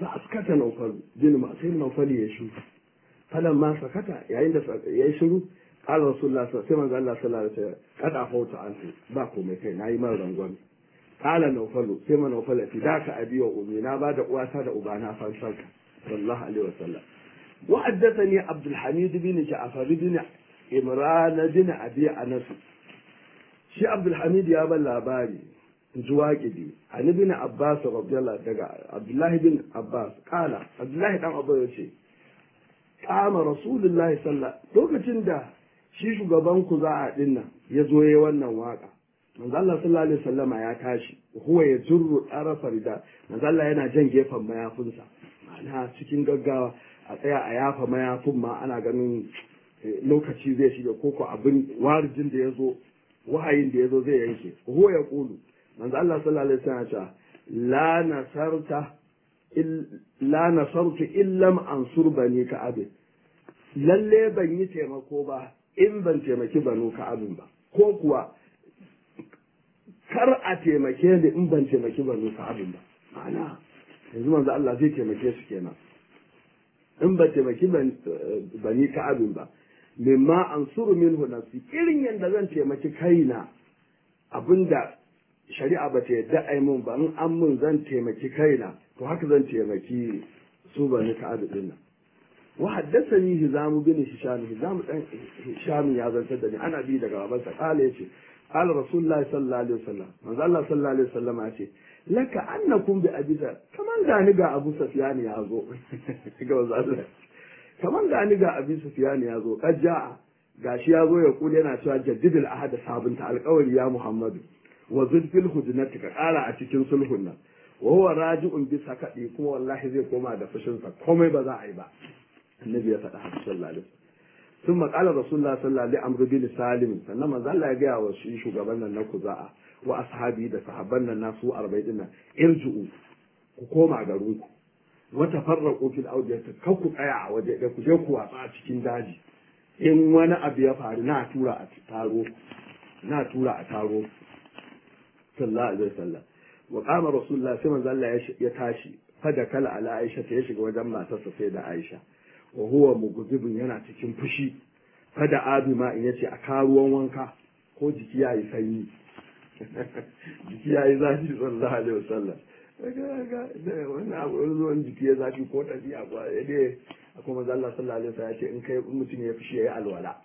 fa askata naufal bin ma sai naufal ya shu falan ma sakata yayin da ya shiru qala rasulullah sai manzo Allah sallallahu alaihi wasallam kada fauta an ba komai kai nayi man rangwame qala naufal sai man naufal fi daka abi wa ummi na ba da uwata da ubana fansarka sallallahu alaihi wasallam wa haddathani abdul hamid bin ja'far bin imran bin abi anas shi abdul hamid ya ban labari zuwa gidi an ibn abbas radiyallahu daga abdullahi bin abbas kala abdullahi dan abbas ya ce kama rasulullahi sallallahu lokacin da shi shugaban ku za a dinnan ya zo yayi wannan waka manzo Allah sallallahu alaihi wasallama ya tashi huwa ya jurru tarafa rida manzo Allah yana jan gefen mayafinsa ma'ana cikin gaggawa a tsaya a yafa mayafin ma ana ganin lokaci zai shiga koko abin warjin da ya zo wahayin da ya zo zai yanke huwa ya kulu manzo Allah sallallahu alaihi wasallam ya la nasarta la nasartu illam ansur bani ka'ab lalle ban yi taimako ba in ban taimaki banu ka'abin ba ko kuwa kar a taimake ni in ban taimaki banu ka'abin ba ma'ana yanzu manzo Allah zai taimake su kenan in ban taimaki bani ka'abin ba mimma ansuru minhu nafsi irin yadda zan taimaki kaina abinda shari'a ba ta yadda ai mun ba in an mun zan taimaki kaina to haka zan taimaki su bani ka'ab din nan wa haddathani hizamu bin hisham hizamu dan hisham ya zantar da ni ana bi daga babansa kala yace qala rasulullah sallallahu alaihi wasallam manzo Allah sallallahu alaihi wasallam ya ce laka annakum bi abisa kaman gani ga Abu Sufyan ya zo ga manzo Allah kaman gani ga Abu Sufyan ya zo kajja gashi ya zo ya kula yana cewa jaddidul ahad sabunta alƙawari ya Muhammadu wa zulfil hujnati ka ƙara a cikin sulhun nan wa huwa raji'un bi sakadi kuma wallahi zai koma da fushin sa komai ba za a yi ba annabi ya faɗa haka sallallahu alaihi wasallam ثم قال رسول الله صلى الله عليه وسلم بن سالم sannan manzo Allah ya gaya wa shi shugaban nan na kuza'a wa ashabi da sahabban nan nasu 40 din nan irju'u ku koma garin ku wa tafarraqu fil awdiyati kar ku tsaya a waje da ku je ku watsa a cikin daji in wani abu ya faru na tura a taro na tura a taro sallallahu alaihi wasallam wa qama rasulullah sai manzo Allah ya tashi fada kala ala Aisha ta ya shiga wajen matarsa sai da Aisha wa huwa mugzibun yana cikin fushi fada abi ma in yace a karuwan wanka ko jiki yayi sanyi jiki yayi zafi sallallahu alaihi wasallam ga ga wannan abu ruwan jiki ya zafi ko tafiya ba dai akwai manzo Allah sallallahu alaihi wasallam ya ce in kai mutum ya fushi yayi alwala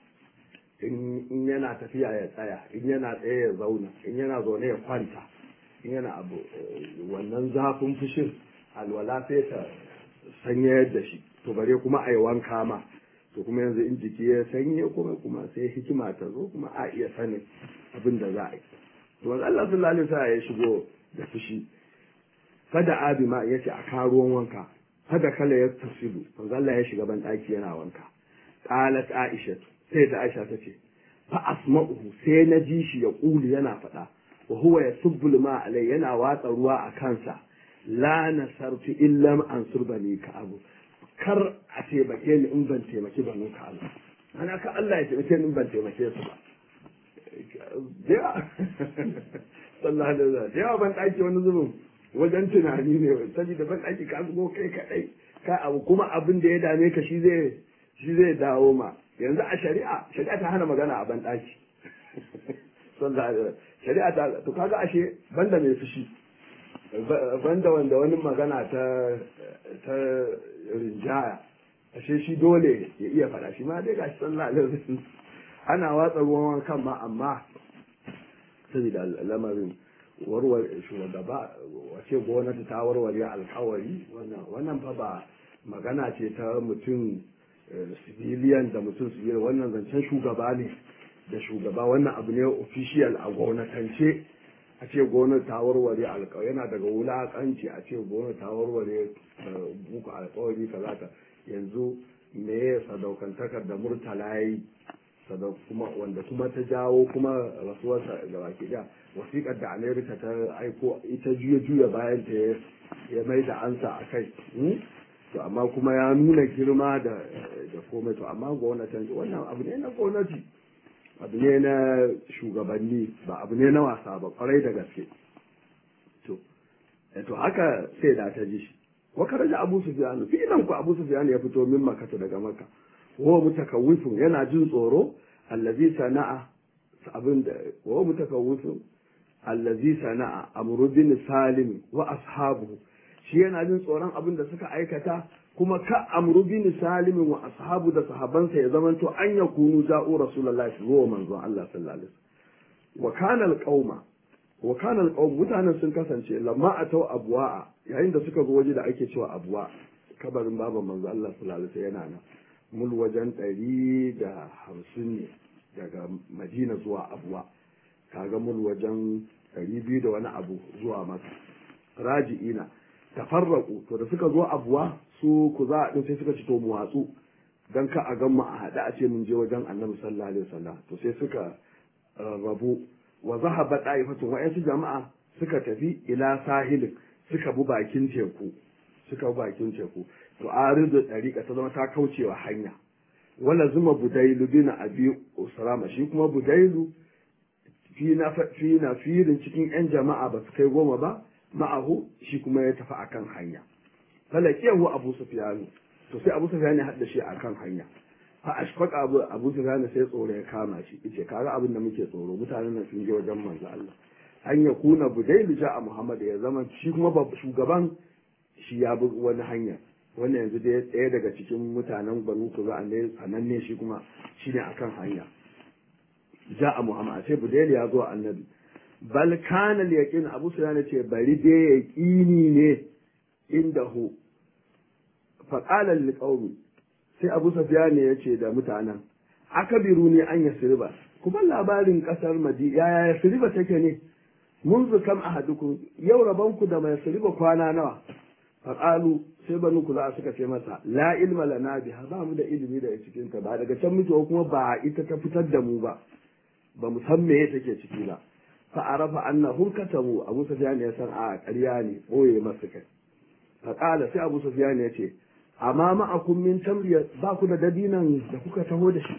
in yana tafiya ya tsaya in yana tsaye ya zauna in yana zaune ya kwanta in yana abu wannan zafin fushin alwala sai ta sanya da shi to bare kuma a yi wanka ma to kuma yanzu in jiki ya sanye kuma kuma sai hikima ta zo kuma a iya sanin abin da za a yi to wanda Allah sallallahu alaihi wasallam ya shigo da fushi fada abi ma yace a karuwan wanka fada kala ya tasilu wanda Allah ya shiga ban daki yana wanka qalat aisha sai da aisha ta ce fa asma'uhu sai na ji shi ya kuli yana faɗa wa huwa yasubbu ma alai yana watsa ruwa a kansa la nasartu illa an surbani ka abu kar a taimake ni in ban taimaki banu ka abu ana ka Allah ya taimake ni in ban taimake su ba yawa sallallahu alaihi wasallam yawa ban daki wani zubin wajen tunani ne saboda ban daki ka zugo kai kadai ka abu kuma abin da ya dame ka shi zai shi zai dawo ma yanzu a shari'a shari'a ta hana magana a ban daki sallallahu alaihi wasallam shari'a ta to kaga ashe banda mai fushi banda wanda wani magana ta ta rinjaya ashe shi dole ya iya faɗa shi ma dai gashi sallallahu alaihi wasallam ana watsa ruwan wankan ma amma saboda lamarin warware shugaba wace gwamnati ta warware alkawari wannan fa ba magana ce ta mutum civilian da mutum civilian wannan zancen shugaba ne da shugaba wannan abu ne official a gwamnatance a ce gwamnati ta warware alkawari yana daga wulakanci a ce gwamnati ta warware buku alkawari kaza ka yanzu me ya sadaukantakar da murtala ya yi kuma wanda kuma ta jawo kuma rasuwarsa ga baki da wasiƙar da amerika ta aiko ita juya juya bayan ta ya mai da ansa a kai to amma kuma ya nuna girma da da komai to amma gwamnatin wannan abu ne na gwamnati abu ne na shugabanni ba abu ne na wasa ba kwarai da gaske to to haka sai da ta ji shi wa karaja abu sufyan filan ku abu sufyan ya fito min makata daga makka wa mutakawwifun yana jin tsoro allazi sana'a abin da wa mutakawwifun allazi sana'a amru bin salim wa ashabuhu shi yana jin tsoron abin da suka aikata kuma ka amru bin salim wa ashabu da sahabansa ya zamanto an yakunu ja'u rasulullahi zuwa manzon Allah sallallahu alaihi wasallam wa kana alqauma wa kana alqawm mutanen sun kasance lamma atau abwa'a yayin da suka zo waje da ake cewa abwa kabarin baban manzo Allah sallallahu alaihi wasallam yana nan mul wajen ɗari da hamsin ne daga Madina zuwa Abuwa kaga mul wajen ɗari biyu da wani abu zuwa maka raji'ina tafarraku to da suka zo Abuwa su ku za a sai suka ci to mu watsu dan ka a gan mu a haɗe a ce mun je wajen Annabi sallallahu alaihi wasallam to sai suka rabu wa zahaba da'ifatun wa'yansu jama'a suka tafi ila sahilin suka bi bakin teku suka bi bakin teku to aridu dariqa ta zama ta kaucewa hanya wala zuma budailu bin abi usrama shi kuma budailu fi na fi na firin cikin yan jama'a ba su kai goma ba ma'ahu shi kuma ya tafi akan hanya falakiyahu abu sufyan to sai abu sufyan ya hadda shi akan hanya fa ashfaq abu abu sufyan sai tsoro ya kama shi yace kaga abin da muke tsoro mutanen nan sun je wajen manzo Allah an ya kuna budailu ja'a muhammad ya zama shi kuma shugaban shi ya bi wani hanya wannan yanzu dai ɗaya daga cikin mutanen banu ku za a ne sananne shi kuma shi ne akan hanya ja'a muhammad sai budailu ya zo annabi bal kana yaqin abu sufyan ce bari dai yaqini ne indahu fa qala lil qaumi sai abu sufyan ya ce da mutanen akabiru ne an yasriba kuma labarin kasar madina yaya yasriba take ne منذ كم أحدكم yau rabanku da mai suriba kwana nawa faƙalu sai banu ku za suka ce masa la ilma lana biha ba mu da ilimi daga cikin ta ba daga can muke kuma ba ita ta fitar da mu ba ba mu san me take ciki ba fa arafa annahum katabu abu sufyan ya san a ƙarya ne boye masu kai faƙala sai abu sufyan ya ce amma ma'akum min tamriya ba ku da dabinan da kuka taho da shi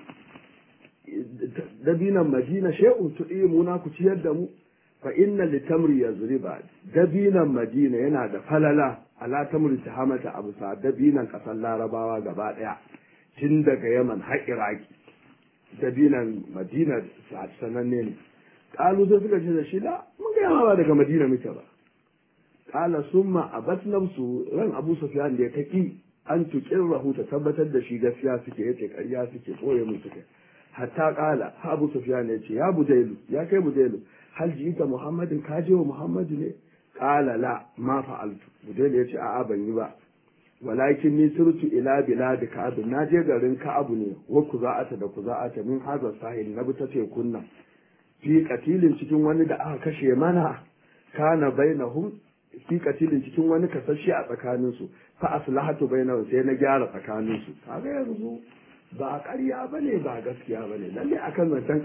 dabinan madina shay'un tu'imuna ku ciyar da mu fa inna litamri yazriba dabinan madina yana da falala ala tamri tahamata abu sa dabinan kasar larabawa gaba daya tun daga yaman har iraki dabinan madina sananne ne kalu sai suka ce da shi da mun ga yawa daga madina muke ba kala summa abat nafsu ran abu sufyan da ya taki an tukin rahuta tabbatar da shi gaskiya suke yace ƙarya suke koye mu suke hatta kala abu sufyan ya ce ya budailu ya kai budailu hal ji'ita muhammadin ka je wa muhammadu ne qala la ma fa'altu budayl yace a'a ban yi ba walakin ni surtu ila bilad ka'ab na je garin ka'ab ne wa kuza'ata da kuza'ata min hazar sahil na bi ta ce kunna fi katilin cikin wani da aka kashe mana kana bainahum fi katilin cikin wani kasashe a tsakanin su fa aslahatu bainahum sai na gyara tsakanin su kaga yanzu ba ƙarya bane ba gaskiya bane lalle akan zancen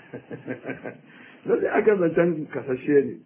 lalle aka zancen kasashe ne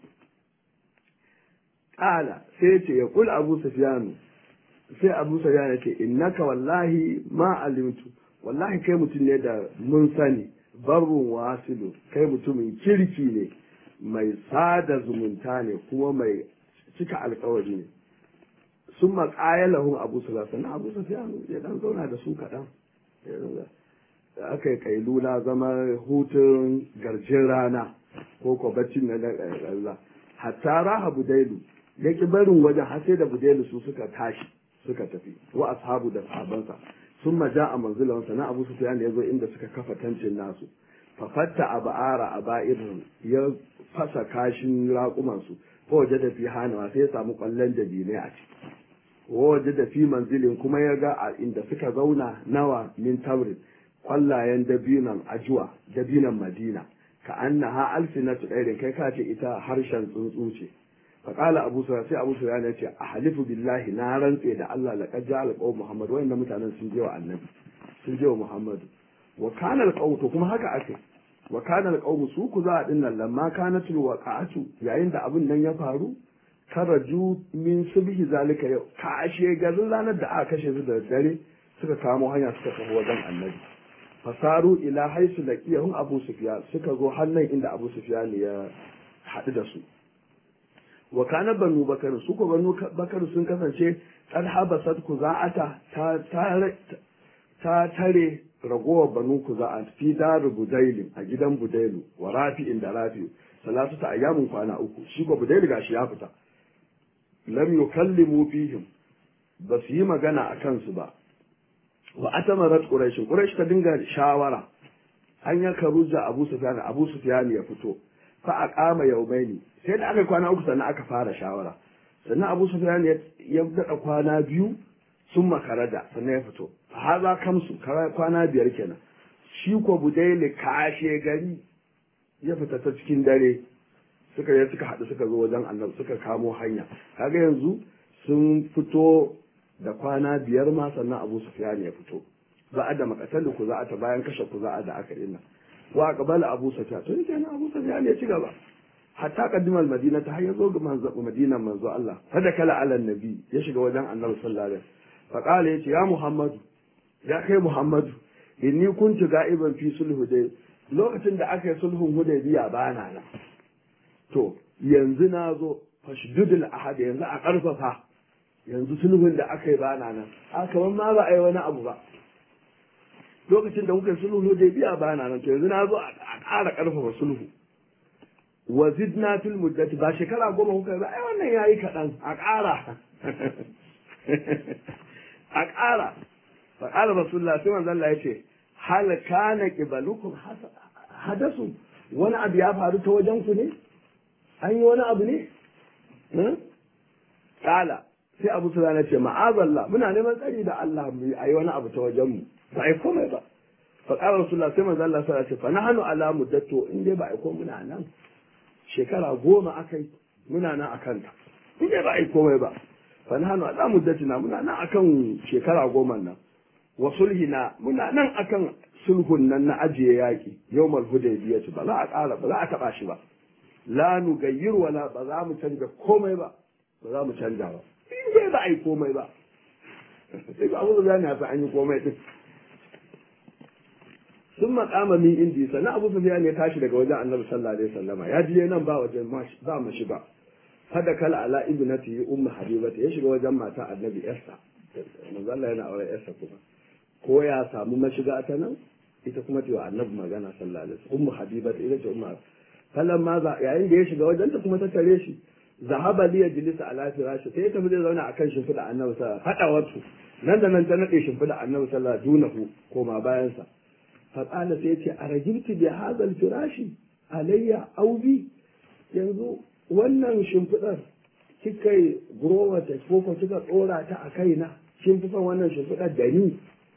ƙala sai ce ya kula abu sufyanu sai abu sufyanu ce innaka wallahi ma alimtu wallahi kai mutum ne da mun sani barrun wasilu kai mutumin kirki ne mai sada zumunta ne kuma mai cika alkawari ne sun maƙaya lahun abu sufyanu abu sufyanu ya dan zauna da su kaɗan aka yi kailula zama hutun garjin rana ko ko baccin na Allah hatta raha budailu ya ki barin wajen har sai da budailu su suka tashi suka tafi wa ashabu da sahabansa sun maja a manzilan sana abu sufyan da yazo inda suka kafa tancin nasu fa fatta abara abairin ya fasa kashin raƙuman su ko waje da fi hanawa sai ya samu kwallon dabinai a ciki waje da fi manzilin kuma ya ga a inda suka zauna nawa min tamrin kwallayen dabinan ajuwa dabinan madina ka annaha alfinatu ɗairin kai ka ce ita harshen tsuntsu ce faƙala abu sura sai abu sura ya ce a halifu billahi na rantse da Allah laqad ja'a alqawm muhammad wayannan mutanen sun je wa annabi sun je wa muhammadu wa kana alqawm to kuma haka ake wa kana alqawm su ku za a dinnan lamma kanatul waqa'atu yayin da abin nan ya faru karaju min subhi zalika yau kashe garin ranar da aka kashe su da dare suka kamo hanya suka tafi wajen annabi fasaru ila haisu da kiyahun abu sufiya suka zo hannun inda abu sufiya ne ya haɗu da su wa kana banu bakar su ko banu bakar sun kasance qad habasat kuza'ata ta tare ta tare ragowar banu kuza'at fi dar budailin a gidan budailu wa rafi'in da rafi salatu ta ayyamin kwana uku shi ko budailu gashi ya fita lam yukallimu fihim ba su yi magana a kansu ba wa atamarat quraish quraish ta dinga shawara an ya karuja abu sufyan abu sufyan ya fito fa aqama yawmaini sai da aka kwana uku sannan aka fara shawara sannan abu sufyan ya daɗa kwana biyu sun makarada sannan ya fito haza kamsu kwana biyar kenan shi ko budaili kashe gari ya fita ta cikin dare suka yi suka haɗu suka zo wajen annabi suka kamo hanya kaga yanzu sun fito da kwana biyar ma sannan abu sufyan ya fito ba a da makatalu ku za a ta bayan kashe ku za a da aka ina wa qabala abu sufyan to yake abu sufyan ya ci gaba hatta qaddimal madina ta hayyazo ga manzo madinan manzo Allah fada kala ala nabi ya shiga wajen annabi sallallahu alaihi wasallam fa qala yace ya muhammadu ya kai muhammadu inni kuntu ga'iban fi sulhu dai lokacin da aka yi sulhun hudaybiya bana nan to yanzu na zo fashdudul ahad yanzu a karfafa yanzu sulhun da aka yi bana nan a kamar ma ba a yi wani abu ba lokacin da kuka yi sulhu hudaybiya bana nan to yanzu na zo a ƙara karfafa sulhu wa zidna fil muddati ba shekara goma kuka ba ai wannan yayi kaɗan a ƙara a ƙara fa qala rasulullah sai manzo Allah yace hal kana qibalukum hadasu wani abu ya faru ta wajen ku ne an yi wani abu ne kala sai abu su ce ma'azallah muna neman tsari da Allah mu yi wani abu ta wajen mu ba ai komai ba fa qala rasulullah sai manzo Allah sallallahu alaihi wasallam fa nahnu ala muddatu in dai ba ai komai muna nan shekara goma akai muna nan akan ta in dai ba ai komai ba fa nahnu ala muddatina muna nan akan shekara goma nan wa sulhina muna nan akan sulhun nan na ajiye yaki yawmal hudaybiyah ba za a ƙara ba za a taba shi ba la nugayyir wala ba za mu canja komai ba ba za mu canja ba in dai ba ai komai ba sai ba abu da ya an yi komai din sun makama min indi sannan abu sufyan ya tashi daga wajen annabi sallallahu alaihi wasallama ya je nan ba wajen ba mu shiga hada kala ala ibnati ummu habibata ya shiga wajen mata annabi yarsa manzo Allah yana aure yarsa kuma ko ya samu mashiga ta nan ita kuma ta annabi magana sallallahu alaihi wasallam ummu habibata ita ce ummu falan ma za yayin da ya shiga wajen ta kuma ta tare shi zahaba liya jilisa ala firashi sai ta zai zauna akan shimfiɗa annabi sallallahu alaihi wasallam wasu nan da nan ta nade shimfiɗa annabi sallallahu alaihi wasallam dunahu koma bayan sa fa qala sai ce arajibti bi hadha firashi alayya aw bi yanzu wannan shimfiɗar kika yi gurowar ta ko ko kika tsora ta a kaina kin fi son wannan shimfiɗar da ni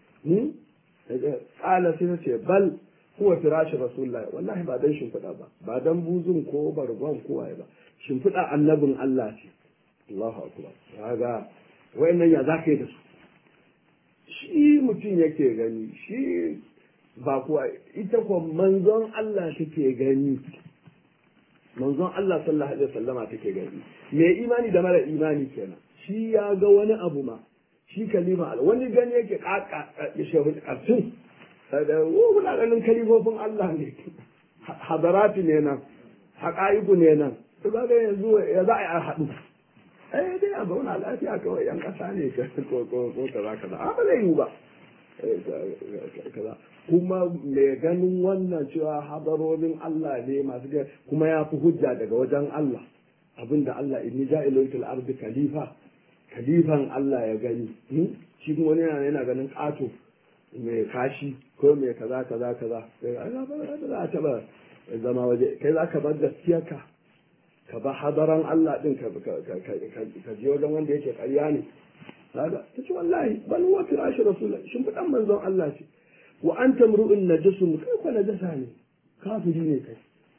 qala sai ta ce bal huwa firashi rasulullahi wallahi ba dan shimfiɗa ba ba dan buzun ko bargon ko waye ba shimfiɗa annabin Allah ce Allahu akbar kaga wayannan ya zaka yi da su shi mutum yake gani shi ba kuwa ita ko manzon Allah take gani manzon Allah sallallahu alaihi wasallama take gani me imani da mara imani kenan shi ya ga wani abu ma shi kalima wani gani yake kaka ya shehu karfin da muna ganin kalifofin Allah ne hadarati ne nan haƙa'iku ne nan to ba ga yanzu ya za a yi a haɗu eh dai a zauna lafiya kawai yan ƙasa ne ko ko ko kaza kaza a ba zai yi ba kaza kuma mai ganin wannan cewa hadarorin Allah ne masu ga kuma ya fi hujja daga wajen Allah abinda Allah inni ja'ilun fil ardi khalifa khalifan Allah ya gani shi kuma wani yana yana ganin ƙato mai kashi ko mai kaza kaza kaza ba za a taba zama waje kai za ka bar gaskiyarka ka ba hadaran Allah din ka je wajen wanda yake ƙarya ne kaga ta ce wallahi bal huwa firashi rasul shin fidan manzon Allah ce wa anta mru'un najasun kai ko najasa ne kafiri ne kai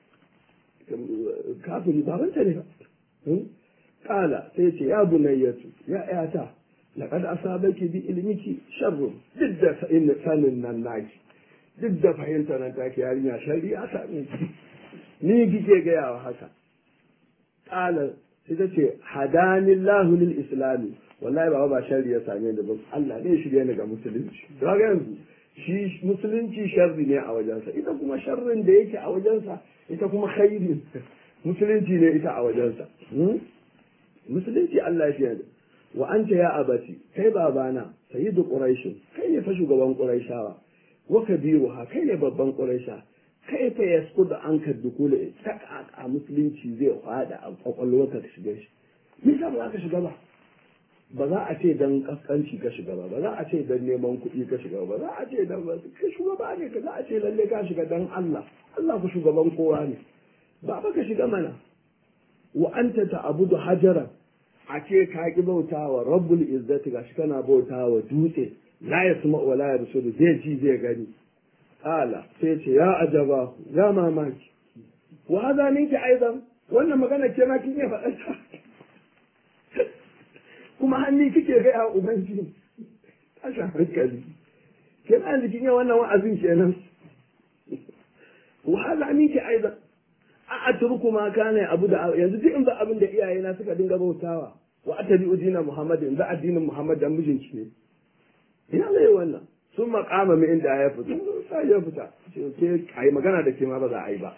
kafiri babanta ne ba kala sai ce ya bunayyatu ya yata laqad asabaki bi ilmiki sharrun duk da sanin nan naki duk da fahimtar nan take yarinya sharri ya same ki ni kike gaya wa haka kala sai ta ce hadanillahu lil islami wallahi ba ba sharri ya same ni ba Allah ne shirye ni ga musulunci ga yanzu shi musulunci sharri ne a wajensa ita kuma sharrin da yake a wajensa ita kuma khairi musulunci ne ita a wajensa musulunci Allah ya fiye wa anta ya abati kai babana sayyidu quraish kai ne fa shugaban quraishawa wa kabiruha kai ne babban quraisha kai fa yasqudu anka dukula a musulunci zai fada a kwakwalwarka ka shiga shi me yasa ba za ka shiga ba ba za a ce dan kaskanci ka shiga ba ba za a ce dan neman kuɗi ka shiga ba za a ce dan ka shugaba ne ka za a ce lalle ka shiga dan Allah Allah ku shugaban kowa ne ba ba ka shiga mana wa anta ta'budu hajaran a ce ka ki bautawa rabbul izzati gashi kana bautawa dutse la yasma wa la yabsuru zai ji zai gani ala sai ce ya ajaba ya mamaki wa hadha minki aidan wannan magana ke ma kin iya faɗa ta kuma hannu kike ga ya ubangiji tashin hankali kenan jikin yin wannan wa'azin kenan wahala ni ke aiza a atruku ma kana abu da yanzu duk in ba abin da iyayena suka dinga bautawa wa atabi udina muhammadin da addinin muhammad dan mijinki ne ina zai wannan sun makama mai inda ya fita sai ya fita ke ai magana da ke ma ba za a yi ba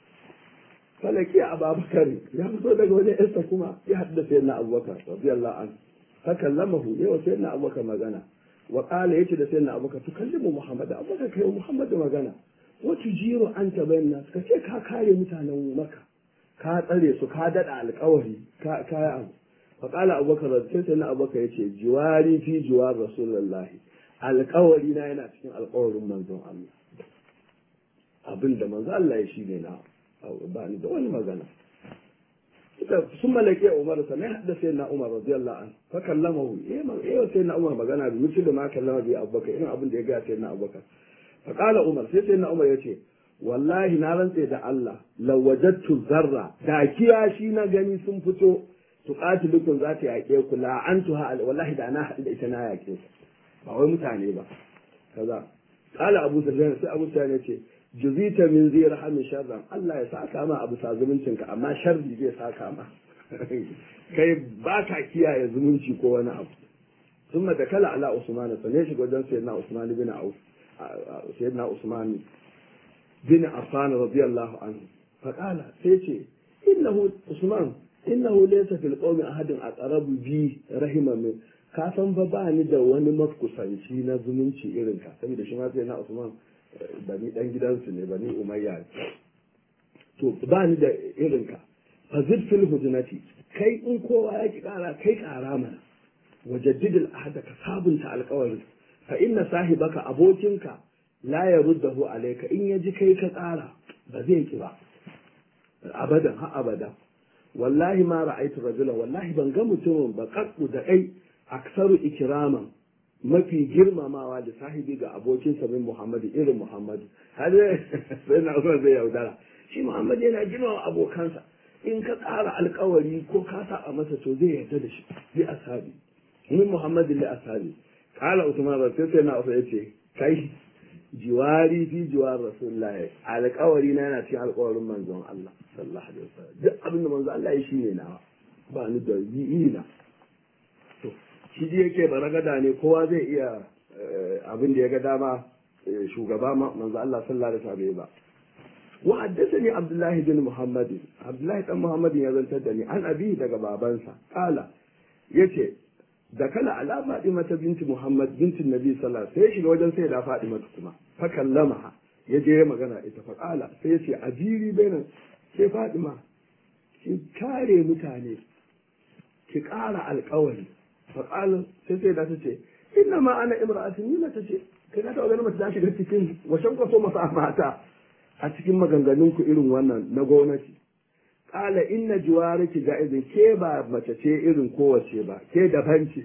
falaki a babakar ya fito daga wani yarsa kuma ya haɗu da sayyidina abubakar radiyallahu anhu fa kallamahu yawa sayyidina abubakar magana wa qala yace da sayyidina abubakar tukallimu muhammad abubakar kai muhammad magana wa tujiru anta bayna ka ce ka kare mutanen maka ka tsare su ka dada alƙawari ka ka abu fa qala abubakar sai sayyidina abubakar yace jiwari fi jiwar rasulullahi alƙawari na yana cikin alƙawarin manzon Allah abinda manzon Allah ya shi ne na ba ni da wani magana sun malake Umar sannan ya haɗa sai na Umar radiyallahu an fa kallama hu eh man eh sai na Umar magana bi mutum da ma kallama bi Abubakar irin abin da ya ga sai na Abubakar fa qala Umar sai sai na Umar yace wallahi na rantse da Allah lawajattu zarra da kiyashi na gani sun fito tuqatilukum za ta yaƙe ku la antuha wallahi da na haɗu da ita na yaƙe ku ba wai mutane ba kaza qala Abu Sufyan sai Abu Sufyan yace juzita min zai rahamin sharran Allah ya saka ma abu sa zumuncinka amma sharri zai saka ma kai ba ka kiyaye zumunci ko wani abu sun da kala ala usman sa ne shiga wajen sayyidina usman bin auf sayyidina usman bin affan radiyallahu anhu fa qala sai ce innahu usman innahu laysa fil qawmi ahadin aqrabu bi rahima min ka san fa ba ni da wani mafkusanci na zumunci irin ka saboda shi ma sayyidina usman bani dan gidansu ne bani umayya to ba ni da irinka fa zid fil hujnati kai in kowa ya ki kara kai kara mana wajaddid al ahda ka sabunta alƙawari fa inna sahibaka abokinka la yaruddahu alayka in yaji kai ka tsara ba zai ki ba abadan ha abada wallahi ma ra'aytu rajulan wallahi ban ga mutumin ba kakku da kai aksaru ikraman mafi girmamawa da sahibi ga abokinsa min Muhammadu irin Muhammadu har sai na zuwa zai yaudara shi Muhammadu yana girmama abokansa in ka tsara alkawari ko ka saba masa to zai yarda da shi bi ashabi min Muhammadu li ashabi kala Usman sai sai na Usman yace kai jiwari fi jiwar rasulullah alkawari na yana cikin alkawarin manzon Allah sallallahu alaihi wasallam duk abin da manzon Allah ya shine nawa ba ni da yi na to shi ji yake baragada ne kowa zai iya abin da ya ga dama shugaba manzo Allah sallallahu alaihi wasallam ba wa haddathani Abdullah bin Muhammad Abdullah dan Muhammad ya zantar da ni an abi daga babansa kala yace da kala ala Fatima ta binti Muhammad binti Nabi sallallahu alaihi wasallam sai shiga wajen sai da Fatima kuma fa kallama ya je magana ita fa kala sai yace ajiri bainan sai Fatima ki kare mutane ki ƙara alƙawari faƙalin sai sai da ta ce inna ma ana imra'atin ni ta ce kai na taɓa ganin mace ta shiga cikin washen kwaso masa mata a cikin maganganun ku irin wannan na gwamnati ƙala inna juwariki ga izin ke ba mace ce irin kowace ba ke daban ce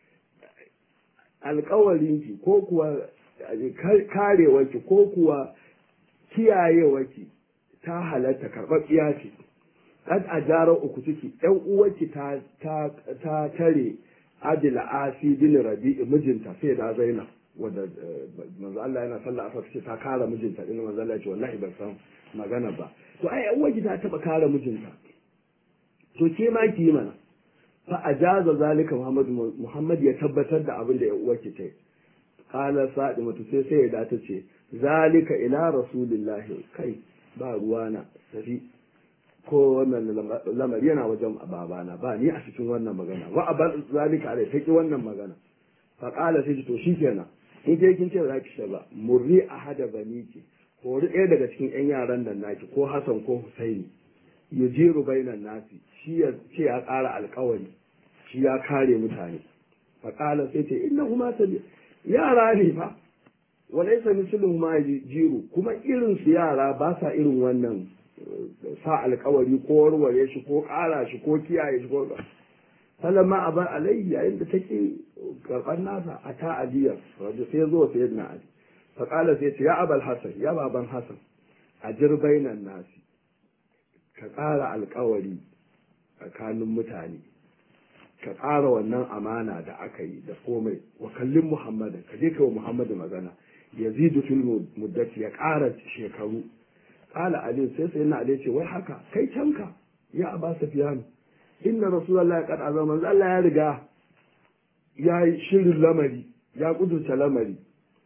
alƙawarinki ko kuwa karewarki ko kuwa kiyayewarki ta halatta karɓaɓɓiya ce kad a jara uku ciki ɗan uwarki ta tare adila asi bin rabi'i mijinta sai da zainab wanda manzo Allah yana sallah asa ce ta kare mijinta din manzo Allah ya ce wallahi ban san magana ba to ai uwar ta taba kare mijinta to ke ma ki mana fa ajaza zalika Muhammad Muhammad ya tabbatar da abin da uwar ki ta qala sa'imatu sai sai ya dace ce zalika ila rasulillahi kai ba ruwana safi ko wannan lamari yana wajen babana ba ni a cikin wannan magana wa abar zalika alai ta ki wannan magana fa qala sai to shikenan in ke kin ce ba za ki shiga ba murri ahada baniki hori ɗaya daga cikin yan yaran nan naki ko Hassan ko Husaini yujiru bainan nasi shi ya ce ya ƙara alƙawari shi ya kare mutane fa qala sai ce innahuma sabi yara ne fa walaysa misluhum ma jiru kuma irin su yara ba sa irin wannan sa alkawari ko warware shi ko ƙara shi ko kiyaye shi ko falamma abar alayhi yayin da take karɓar nasa a ta aliyar wajen sai zo sai na ali faƙala sai ce ya abal hasan ya baban hasan a jirbainan nasi ka ƙara alkawari tsakanin mutane ka ƙara wannan amana da aka yi da komai wa kallin muhammadin ka je ka wa muhammadu magana yazidu fil muddati ya ƙara shekaru qala ali sai sai na ali ce wai haka kai canka ya aba sufyan inna rasulullahi qad azama manzo Allah ya riga ya yi shirin lamari ya kudurta lamari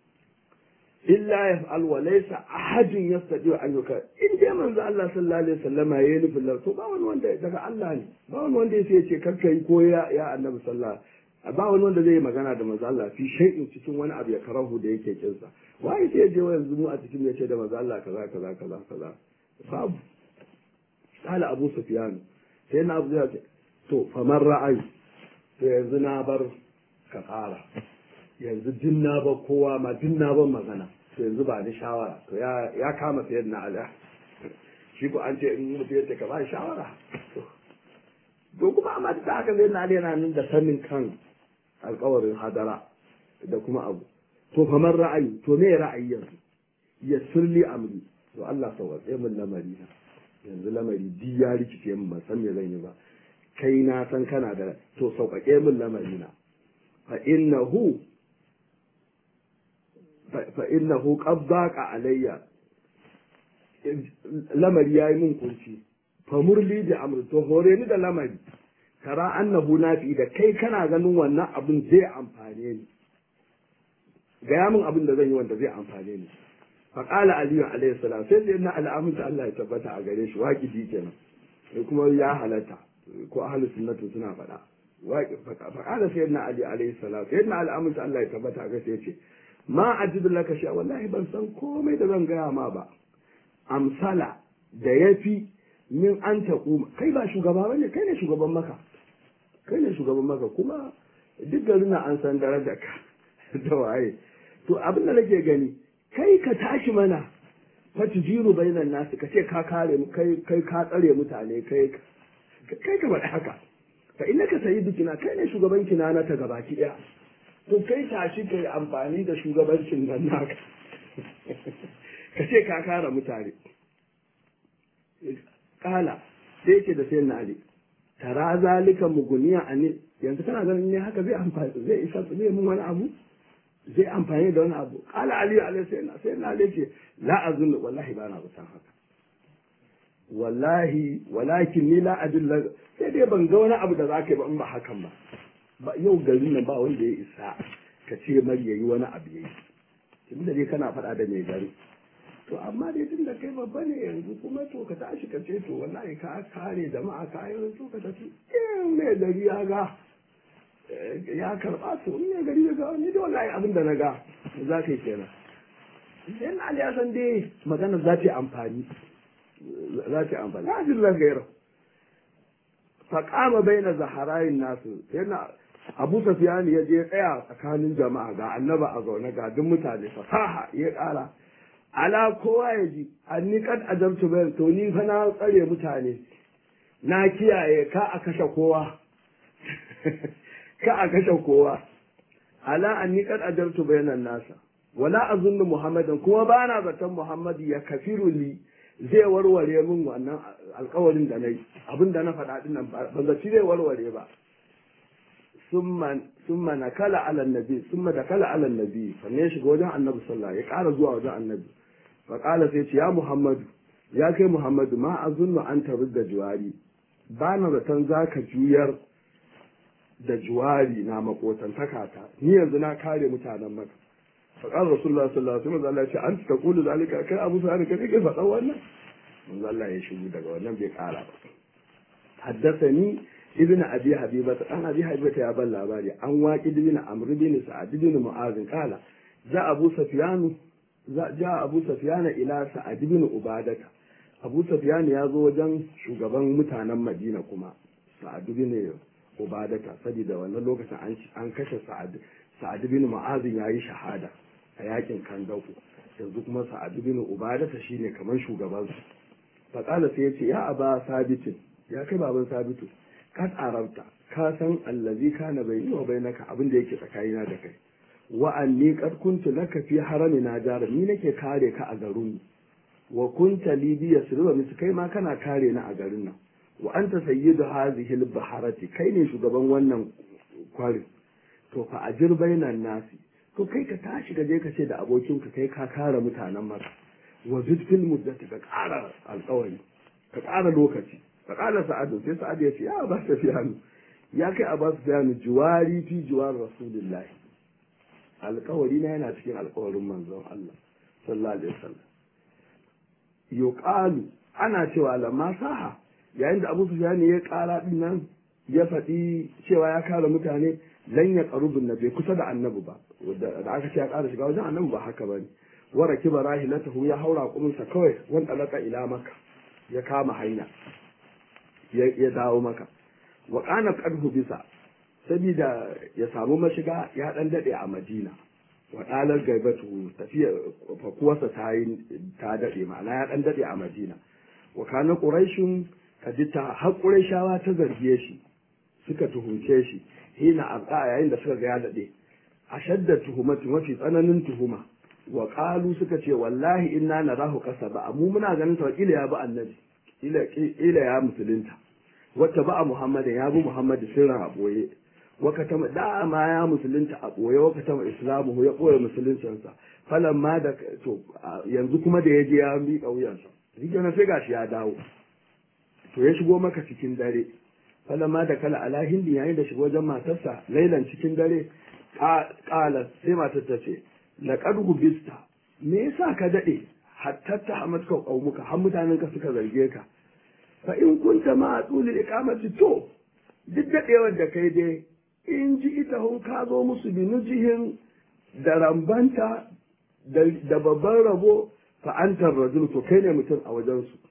illa yaf'al wa laysa ahadun yastati an yuka in dai manzo Allah sallallahu alaihi wasallama yayi nufin lar to ba wani wanda daga Allah ne ba wani wanda yace ce karka yi ko ya ya annabi sallallahu ba wani wanda zai yi magana da manzo Allah fi shay'in cikin wani abu ya karahu da yake kinsa wai sai je yanzu mu a cikin ya ce da manzo Allah kaza kaza kaza kaza babu kala Abu Sufyan sai na Abu ce to famar ra'ayi to yanzu na bar ka fara yanzu din na ba kowa ma din na ban magana to yanzu ba ni shawara to ya ya kama sayar na ala shi ko an ce in mutu ya ce ka ba shawara to kuma amma da haka zai na yana nan da sanin kan alkawarin hadara da kuma abu to famar ra'ayi to me ra'ayi yanzu ya sirli amri to Allah sauwaƙe min lamari na yanzu lamari di ya rikice min ban san me zan yi ba kai na san kana da to sauƙaƙe min lamari na fa innahu fa innahu qad daqa alayya lamari yayi min kunci fa murli da amri to hore ni da lamari tara annahu nafi da kai kana ganin wannan abin zai amfane ni gaya min abin da zan yi wanda zai amfane ni fa qala aliyu alayhi salam sai sai na al'amunta Allah ya tabbata a gare shi waqidi kenan sai kuma ya halatta ko ahli sunnatu suna faɗa fa qala sayyidina ali alayhi salam sayyidina al'amunta Allah ya tabbata a gare shi yace ma ajidu laka sha wallahi ban san komai da zan gaya ma ba amsala da yafi min an taƙuma kai ba shugaba bane kai ne shugaban maka kai ne shugaban maka kuma duk garin an san darajar ka da waye to abin da nake gani kai ka tashi mana fa tujiru bainan nasu ka ce ka kare kai kai ka tsare mutane kai kai ka faɗi haka fa innaka sayyidukina kai ne shugaban kina na ta gabaki daya to kai tashi kai amfani da shugabancin nan naka ka ce ka kare mutane kala sai yake da sayan ali tara zalika muguniya ani yanzu kana ganin ne haka zai amfani zai isa zai mun wani abu zai amfani da wani abu kala ali alaihi sayyidina sayyidina ali ce la azun wallahi ba na busan haka wallahi walakin ni la adulla sai dai ban ga wani abu da zaka yi ba in ba hakan ba ba yau garin nan ba wanda ya isa ka ce mai yayi wani abu yayi tun da dai kana faɗa da mai gari to amma dai tun da kai babba ne yanzu kuma to ka tashi ka ce to wallahi ka kare jama'a ka yi to ka tafi in mai gari ya ga ya karɓa to in mai gari ya ga ni da wallahi abin da na ga za ka yi kenan sai na ya san dai magana za ta yi amfani za ta yi amfani na jin gairar faƙama bai na zaharayin nasu yana abu safiyani ya je tsaya tsakanin jama'a ga annaba a zaune ga duk mutane fasaha ya ƙara ala kowa ya ji an ni kad ajabtu bayan to ni fa na tsare mutane na kiyaye ka a kashe kowa ka a kashe kowa ala an ni kad ajabtu bayanan nasa wala azunnu muhammadan kuma ba na zaton muhammadu ya kafiru li zai warware min wannan alkawarin da na yi abin da na faɗa ɗin nan ba zaci zai warware ba summa na kala ala nabi summa da kala ala nabi sannan ya shiga wajen annabi sallah ya ƙara zuwa wajen annabi fa ƙala sai ce ya muhammadu ya kai muhammadu ma azunnu an tabi da juwari ba na zaton za ka juyar da juwari na makotantaka ta ni yanzu na kare mutanen maka فقال رسول الله صلى الله عليه وسلم Allah ce an ta kulu zalika kai Abu Sa'id kai kake faɗa wannan manzo Allah ya shigo daga wannan bai kara ba haddathani ibn abi habibata dan abi habibata ya ban labari an waqi ibn amr bin sa'ad bin mu'az kala za abu sufyan za ja abu sufyan ila sa'ad bin ubadata abu sufyan ya zo wajen shugaban mutanen madina kuma sa'ad bin ubadata saboda wannan lokacin an kashe sa'ad sa'ad bin mu'az ya yi shahada a yakin kandaku yanzu kuma sa'ad bin ubadata shine kamar shugaban su fa kala sai ya ce ya aba sabitin ya kai baban sabitu kad arabta ka san allazi kana bayni wa bainaka abin da yake tsakanina da kai wa anni qad kuntu laka fi haramina jara ni nake kare ka a garin wa kunta li bi yasruba mis kai ma kana kare ni a garin nan wa anta sayyidu hadhihi al-baharati kai ne shugaban wannan kwarin to fa ajir bainan nasi to kai ka tashi ka je ka ce da abokinka kai ka kare mutanen maka wa zidfil muddati ka kara alƙawari ka kara lokaci fa qala sa'adu sai sa'adu ya ce ya ba ta fiyanu ya kai a ba su fiyanu juwari fi juwar rasulullahi alƙawari na yana cikin alƙawarin manzon Allah sallallahu alaihi wasallam yuqalu ana cewa lamma saha yayin da Abu Sufyan ya ƙara din nan ya faɗi cewa ya kare mutane lan ya qarubun nabi kusa da annabi ba da aka ce ya ƙara shiga wajen annabi ba haka bane wa rakiba rahilatahu ya haura kuminsa kawai wanda laka ila maka ya kama hanya ya dawo maka wa kana qadhu bisa sabida ya samu mashiga ya dan dade a Madina wa dalar gaibatu tafiya fakuwarsa ta yi ta dade ma'ana ya dan dade a Madina wa kana quraishun kadita har quraishawa ta zargiye shi suka tuhumce shi hina abqa yayin da suka ga ya dade ashadda tuhumati mafi tsananin tuhuma wa qalu suka ce wallahi inna narahu kasaba mu muna ganin sa kila ya bi annabi ila ila ya musulunta wata ba muhammadin ya bi muhammadu sirran a boye wakatama da ma ya musulunta a boye wakatama islamu ya boye musuluncinsa falan ma da to yanzu kuma da ya je ya miƙa wuyansa rikin sai gashi ya dawo to ya shigo maka cikin dare falan ma da kala ala hindi yayin da shigo wajen matarsa lailan cikin dare kala sai matar ta ce laqad gubista me yasa ka dade hatta ta hamatka qaumuka har mutanen ka suka zarge ka fa in kunta ma tulil iqamati to duk dadewar da kai dai in ji ita hun ka zo musu bi nujihin da rambanta da babban rabo fa antar rajul to kai ne mutum a wajen su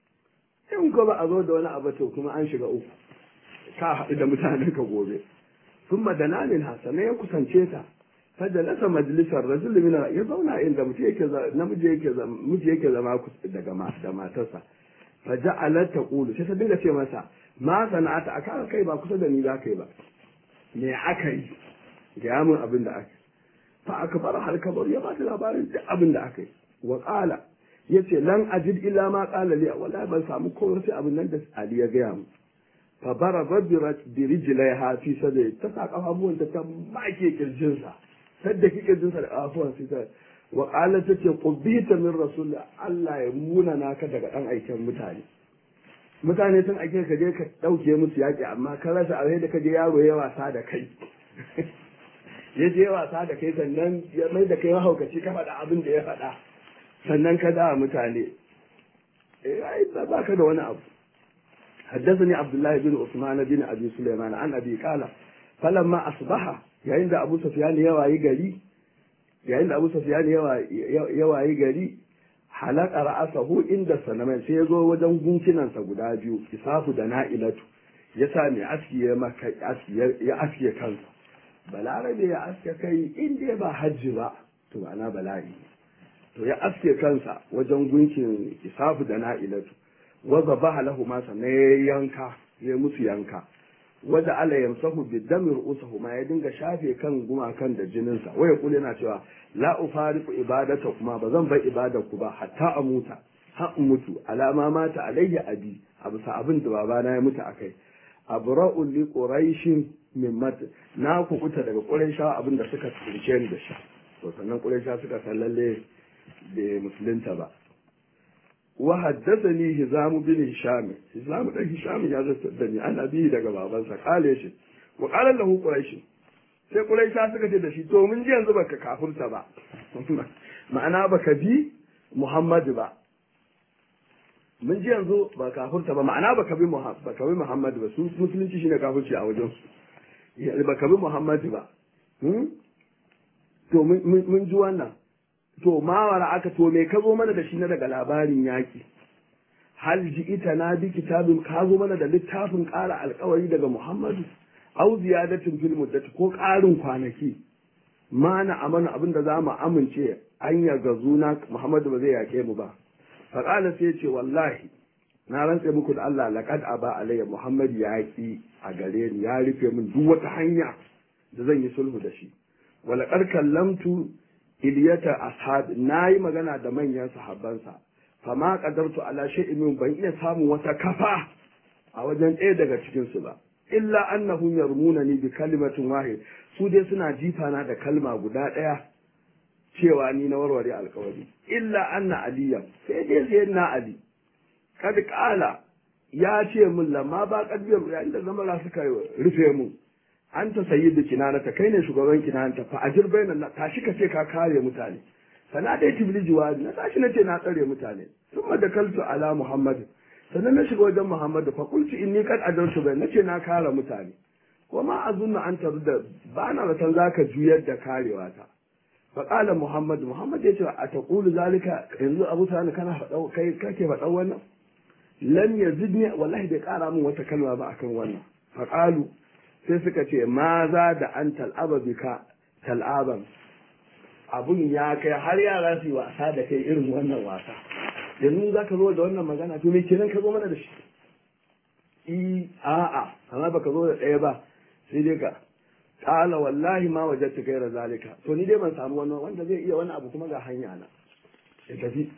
in ko ba a zo da wani abu to kuma an shiga uku ka haɗu da mutanen ka gobe sun madana min hasana ya kusance ta fajalasa majalisar rajul min ya zauna inda mutum yake namiji yake miji yake zama daga da matarsa faja'alat taqulu sai ta dinga ce masa ma sana'ata aka kai ba kusa da ni za kai ba me aka yi ga mun abin da aka fa aka fara halkabar ya ba ta labarin duk abin da aka yi wa qala yace lan ajid illa ma qala li wallahi ban samu komai sai abin nan da Ali ya gaya mu fa baraba bi rijlaiha fi sadri ta sa kafafuwan ta ta make kirjinsa sadda kike jinsa da kafafuwan sai ta wa qala tace qubita min rasul Allah ya muna naka daga dan aikin mutane mutane sun ake ka je ka dauke musu yaki amma ka rasa a da ka je yaro ya wasa da kai ya je wasa da kai sannan ya mai da kai mahaukaci ka faɗa abin da ya faɗa sannan ka da mutane ai ba ka da wani abu حدثني عبد الله بن عثمان بن ابي سليمان عن ابي قال فلما اصبح yayin da Abu Sufyan ya wayi gari yayin da Abu Sufyan ya wayi gari halaka ra'asahu inda sanaman sai ya zo wajen gunkinansa guda biyu isafu da na'ilatu ya sa mai aski ya maka aski ya aske kansa balarabe ya aske kai in dai ba hajji ba to ana bala'i to ya aske kansa wajen gunkin isafu da na'ilatu wa zabaha lahu ma sannan ya yanka ya musu yanka wadda ala yamsahu bi dami ru'usahu ma ya dinga shafe kan gumakan da jininsa waya kula yana cewa la ufariqu ibadata kuma ba zan bar ibadar ku ba hatta a muta har in mutu alama mata alayya abi abu sa abin da babana ya mutu akai abra'u li quraishin min mat na kukuta daga quraisha abin da suka tsince ni da shi to sannan quraisha suka san lalle bai musulunta ba wa haddathani hizam bin hisham hizam dan hisham ya zata da ni ana bi daga babansa kale shi wa qala lahu quraish sai quraisha suka ce da shi to mun ji yanzu baka kafirta ba ma'ana baka bi muhammadu ba mun ji yanzu ba kafurta ba ma'ana ba ka bi ba ka bi Muhammad ba su musulunci shine kafirci a wajen su ba ka bi Muhammad ba to mun ji wannan to mawara aka to me ka zo mana da shi na daga labarin yaki hal ji ita na bi kitabin ka zo mana da littafin ƙara alkawari daga Muhammadu au ziyadatin fil muddati ko ƙarin kwanaki ma na amana abin da za mu amince an ya gazuna Muhammadu ba zai yake mu ba faƙala sai ce wallahi na rantse muku da Allah laqad aba alayya Muhammad ya ki a gare ni ya rufe min duk wata hanya da zan yi sulhu da shi wala qad kallamtu iliyata ashab nayi magana da manyan sahabbansa fama qadartu ala shay'in min ban iya samun wata kafa a wajen ɗaya daga cikin su ba illa annahum yarmunani bi kalimatin wahid su dai suna jifana da kalma guda ɗaya cewa ni na warware alkawari illa anna aliyan sai dai sai na ali kad kala ya ce min lamma ba kadbiyar yayin da zamara suka rufe mu an ta sayi da kinanata kai ne shugaban kinanata fa ajir bainan na tashi ka ce ka kare mutane sana dai tibli jiwadi na tashi na ce na tsare mutane thumma da kaltu ala muhammad sannan na shiga wajen muhammad fa qultu inni kad adartu bai nace na kare mutane wa ma azunna an tarda ba na zaton zaka juyar da karewa ta faƙala Muhammad Muhammad ya ce a taƙulu zalika yanzu Abu Sani kana faɗa kai kake faɗa wannan lam yazidni wallahi bai ƙara min wata kalma ba akan wannan faƙalu sai suka ce ma za da an tal'aba bika tal'aban abun ya kai har yara su yi wasa da kai irin wannan wasa yanzu za ka zo da wannan magana to me kenan ka zo mana da shi i a'a amma baka zo da ɗaya ba sai dai ka kala wallahi ma wajadtu gaira zalika to ni dai ban samu wani wanda zai iya wani abu kuma ga hanya na ya tafi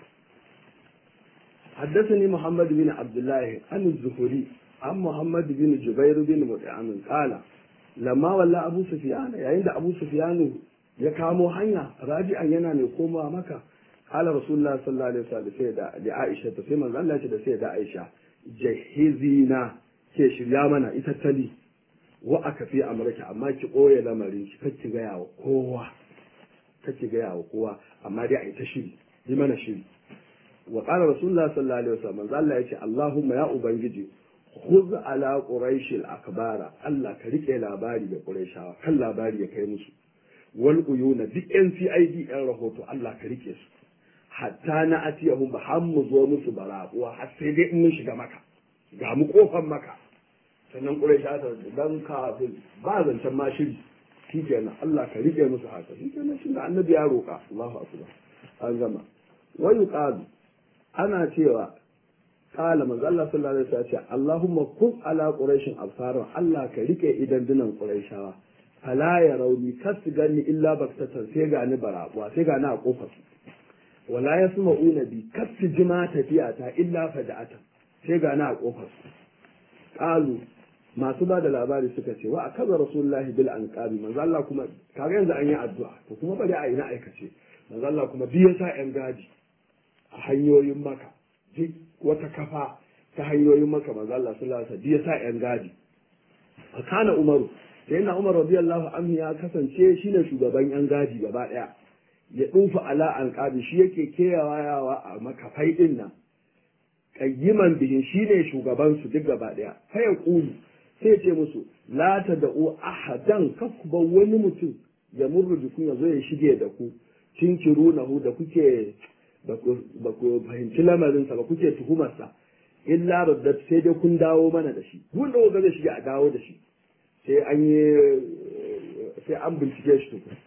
حدثني محمد بن عبد الله عن الزهري عن محمد بن جبير بن مطعم قال لما ولا ابو سفيان yayin da abu sufyan ya kamo hanya raji'an yana mai komawa maka qala rasulullah sallallahu alaihi wasallam sai da da aisha ta sai manzo Allah ya ce da sai da aisha jahizina ke shirya mana ita tali wa aka fi amurka amma ki ɓoye lamarin ki kake gaya wa kowa kake gaya wa kowa amma dai a yi ta shiri yi mana shiri wa qala rasulullah sallallahu alaihi wasallam manzo Allah yace Allahumma ya ubangiji khudh ala quraish al akbara Allah ka rike labari da quraishawa kan labari ya kai musu wal uyuna duk yan CID yan rahoto Allah ka rike su hatta na atiyahum ba har mu zo musu barabuwa har sai dai in mun shiga maka ga mu kofar maka sannan ƙurai ta dan kafin ba zancen ma shiri shi kenan Allah ka rike musu haka shi kenan shi da annabi ya roƙa Allahu akbar an gama wa yuqalu ana cewa qala manzo Allah sallallahu alaihi wasallam ce Allahumma kun ala quraishin absaran Allah ka rike idan dinan quraishawa fala ya rauni kasu gani illa baktatan sai ga ni barabuwa sai ga ni a kofar wala yasma'una bi kasu jima tafiya ta illa fada'atan sai ga ni a kofar qalu masu ba da labari suka ce wa akaza rasulullahi bil anqabi manzo Allah kuma kaga yanzu an yi addu'a to kuma bari a yi na aikace manzo Allah kuma duk yasa yan gadi a hanyoyin maka duk wata kafa ta hanyoyin maka manzo Allah sallallahu alaihi wasallam duk yasa yan gadi fa kana umaru sai na umar radiyallahu anhu ya kasance shine shugaban yan gadi gaba daya ya dufa ala anqabi shi yake keyawa yawa a makafai din nan qayyiman bihin shine shugaban su duk gaba daya fa ya kulu sai ce musu la ta da'u ahadan kakkuba wani mutum ya murru jikun ya zo ya shige da ku tinkiru na hu da kuke ba ku fahimci lamarinsa ba kuke tuhumarsa illa raddat sai dai kun dawo mana da shi duk da kuka zai shige a dawo da shi sai an yi sai an bincike shi tukun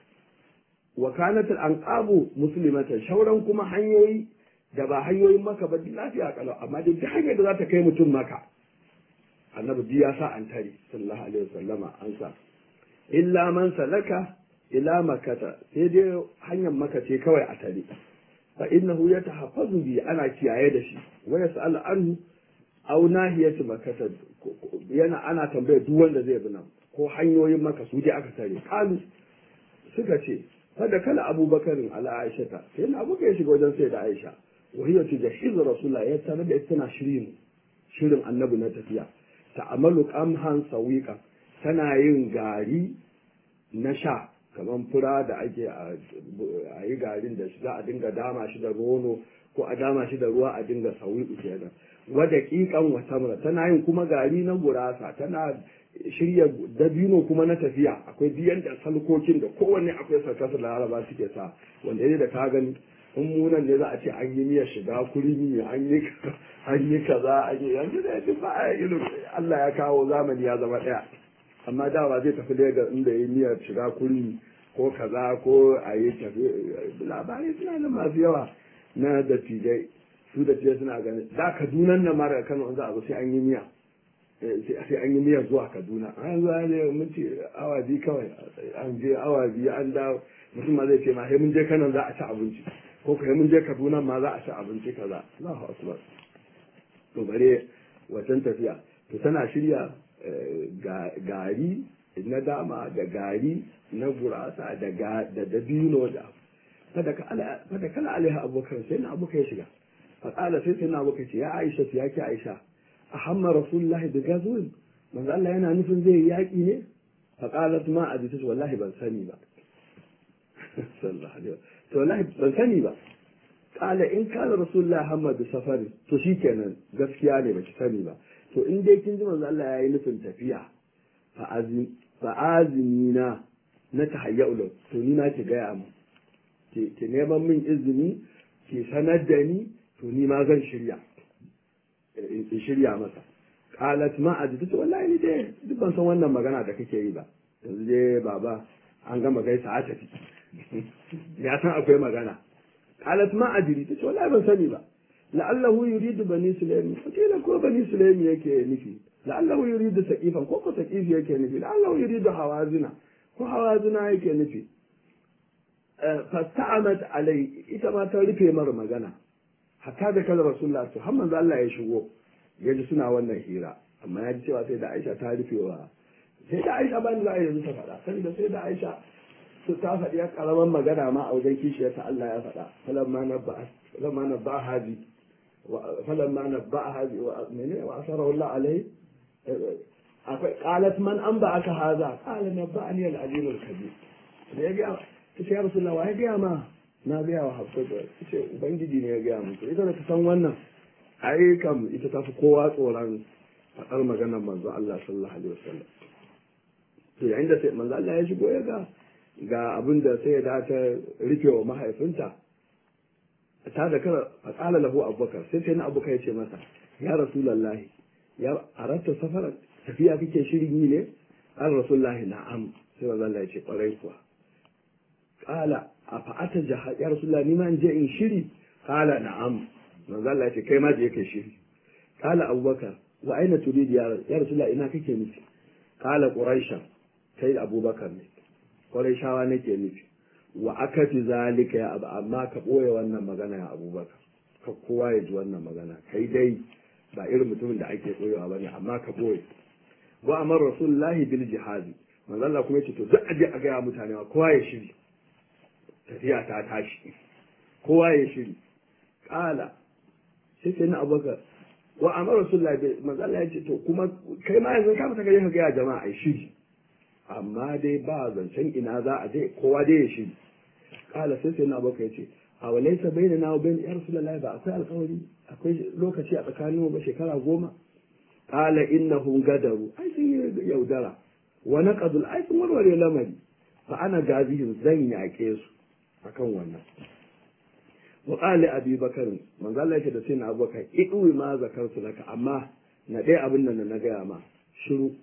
wa kanat al-anqabu muslimatan shauran kuma hanyoyi da ba hanyoyin maka ba lafiya kalau amma dai duk hanyar da za ta kai mutum maka annabi duk ya sa an tare sallallahu alaihi wasallama an sa illa man salaka ila makata sai dai hanyar maka ce kawai a tare fa innahu yatahaffazu bi ana kiyaye da shi wa yas'al anhu aw nahiyatu makata yana ana tambaya duk wanda zai bi nan ko hanyoyin maka su je aka tare kalu suka ce kada kala abubakarin ala aisha ta sai na abuka ya shiga wajen sai da aisha wa hiya tujahizu rasulullah ya tare da tana shirin shirin annabi na tafiya ta'amalu qamhan sawiqa tana yin gari na sha kamar fura da ake a yi garin da za a dinga dama shi da rono ko a dama shi da ruwa a dinga sauyi kenan wa daqiqan wa tamra tana yin kuma gari na gurasa tana shirya dabino kuma na tafiya akwai biyan da salkokin da kowanne akwai sarkasa laraba suke sa wanda ne da ka gani in munan ne za a ce an yi miyar shiga kurmi an yi an yi kaza an yi yanzu da yadda ba a yi Allah ya kawo zamani ya zama ɗaya amma da ba zai tafi Legas inda yi miyar shiga kurmi ko kaza ko a yi tafi labarai suna nan masu yawa na dattijai su dattijai suna ganin da Kaduna nan mara Kano in za a zo sai an yi miya sai an yi miyar zuwa Kaduna an zuwa ne mun ce awa biyu kawai an je awa biyu an dawo mutum ma zai ce ma sai mun je Kano za a ci abinci ko kai mun je Kaduna ma za a ci abinci kaza Allahu akbar to bare wacan tafiya to tana shirya gari na dama da gari na gurasa da da dabino da fada kala alaiha abokan sai na abokan ya shiga faƙala sai sai na abokan ce ya aisha ya ki aisha a hamma rasulullahi da gazuwin manzo Allah yana nufin zai yi yaƙi ne faƙalat ma a bisa wallahi ban sani ba sallallahu alaihi to wallahi ban sani ba kala in kala rasulullahi hamma da safari to shikenan gaskiya ne baki sani ba to in dai kin ji manzo Allah yayi nufin tafiya fa azmi fa azmina na tahayyau lahu to ni na ki gaya mu ki ki neman min izini ki sanar da ni to ni ma zan shirya in shirya masa qalat ma ajid to wallahi ni dai duk ban san wannan magana da kake yi ba yanzu dai baba an gama gaisa a tafi ya san akwai magana qalat ma ajri tace wallahi ban sani ba la'allahu yuridu bani sulaimi fakila ko bani sulaimi yake nufi la'allahu yuridu saqifan ko ko saqifi yake nufi la'allahu yuridu hawazina ko hawazina yake nufi fasta'amat alai ita ma ta rufe mar magana hatta da kala rasulullah to har manzo Allah ya shigo ya ji suna wannan hira amma ya ji cewa sai da Aisha ta rufe wa sai da Aisha ban za a yanzu ta faɗa saboda sai da Aisha su ta faɗi ya karaman magana ma a wajen kishiyarta Allah ya faɗa falamma nabba falamma nabba hadi falamma nabba hadi wa menene wa asara Allah alai akwai qalat man an ba aka haza qala nabba'ani al-alim al-kabir da ya ga ta ce ya rasulullah wa ya ga ma na ga wa hafsa ta ce ubangiji ne ya ga mu ita da ta san wannan ai kam ita ta fi kowa tsoron faɗar maganar manzo Allah sallallahu alaihi wasallam to yayin da sai manzo Allah ya shigo ya ga ga abin da sai da ta rufe wa mahaifinta ta da kara a tsala lahu abubakar sai sai na abubakar ya ce masa ya rasulallahi ya aratta safara tafiya kake shirin yi ne an rasulallahi na'am sai manzo Allah ya ce kwarai kuwa kala a fa'ata jihad ya rasulallahi ni ma in je in shiri kala na'am manzo Allah ya ce kai ma je kai shiri kala abubakar wa aina turidi ya rasulallahi ina kake nufi kala quraisha kai abubakar ne kwarai shawa nake nufi wa aka fi zalika ya abu amma ka ɓoye wannan magana ya abubakar ka kowa ya ji wannan magana kai dai ba irin mutumin da ake ɓoyewa ba ne amma ka ɓoye wa amar rasulullahi bil jihadi manzo Allah kuma yace to duk aje a gaya mutane ma kowa ya shiri tafiya ta tashi kowa ya shiri kala sai sai na abubakar wa amar rasulullahi manzo Allah yace to kuma kai ma yanzu ka fita ka gaya jama'a ai shiri amma dai ba zancen ina za a je kowa dai ya shi kala sai sai na baka yace a walaisa baina na bain ya rasulullahi ba akwai alƙawari akwai lokaci a tsakanin ba shekara goma kala innahum gadaru ai sun yi yaudara wa naqadul ai sun warware lamari fa ana gazihin zan yaƙe su akan wannan wa qala abi bakar manzo Allah yake da sai na abubakar idu ma zakartu laka amma na dai abin nan na gaya ma shiru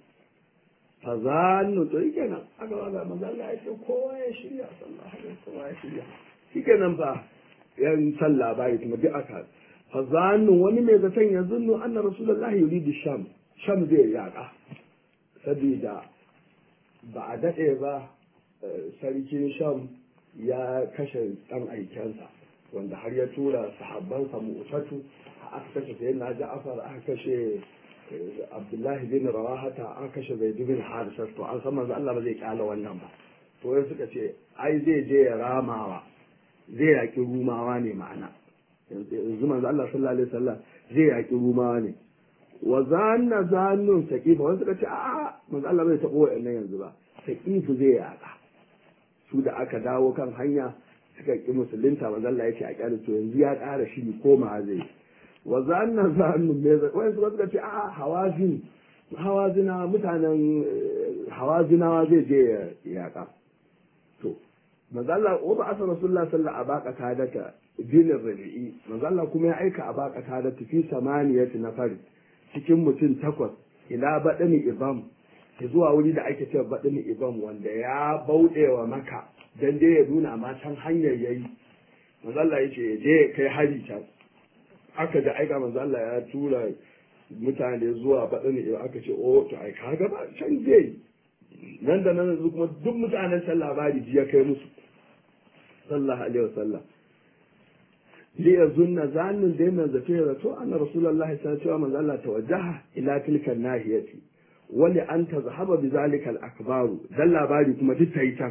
fazannu to yake nan aka wanda manzo Allah ya ce kowa ya shirya sallallahu alaihi kowa ya shirya shike nan fa yan sallah bai kuma duk aka fazannu wani mai zaton ya zunnu anna rasulullah yuridu sham sham zai yaka saboda ba a dade ba sarkin sham ya kashe dan aikensa wanda har ya tura sahabbansa mu'tatu aka kashe sayyidina Ja'far aka kashe Abdullahi bin Rawahata an kashe Zaid bin Harisa to an san manzo Allah ba zai kyala wannan ba to wai suka ce ai zai je ya ramawa zai yaki rumawa ne ma'ana yanzu manzo Allah sallallahu alaihi wasallam zai yaki rumawa ne wa zanna zannun saqifa wanda suka ce a manzo Allah bai tabo wa'annan yanzu ba saqifu zai yaka su da aka dawo kan hanya suka ki musulunta manzo Allah yake a kyale to yanzu ya ƙara shiri koma zai wa zanna zannu me wai suka suka ce a hawazin hawazina mutanen hawazinawa zai je ya yaƙa to manzo Allah wa ba asa rasulullah sallallahu alaihi wasallam abaka data dinin rabi'i manzo Allah kuma ya aika abaka data fi samaniyati nafari cikin mutum takwas ila badani ibam zuwa wuri da ake cewa badani ibam wanda ya bauɗe wa maka dan dai ya nuna ma can hanyar yayi manzo Allah yace je kai hari can aka da aika manzo Allah ya tura mutane zuwa badani ibam aka ce oh to ai kaga ba can zai nan da nan kuma duk mutanen can labari ji ya kai musu sallallahu alaihi wasallam li yazunna zannin da yana zato ya zato anna rasulullahi sallallahu alaihi wasallam manzo Allah tawajjaha ila tilka nahiyati wali an tazhaba bi zalika al-akbaru dan labari kuma duk tayi can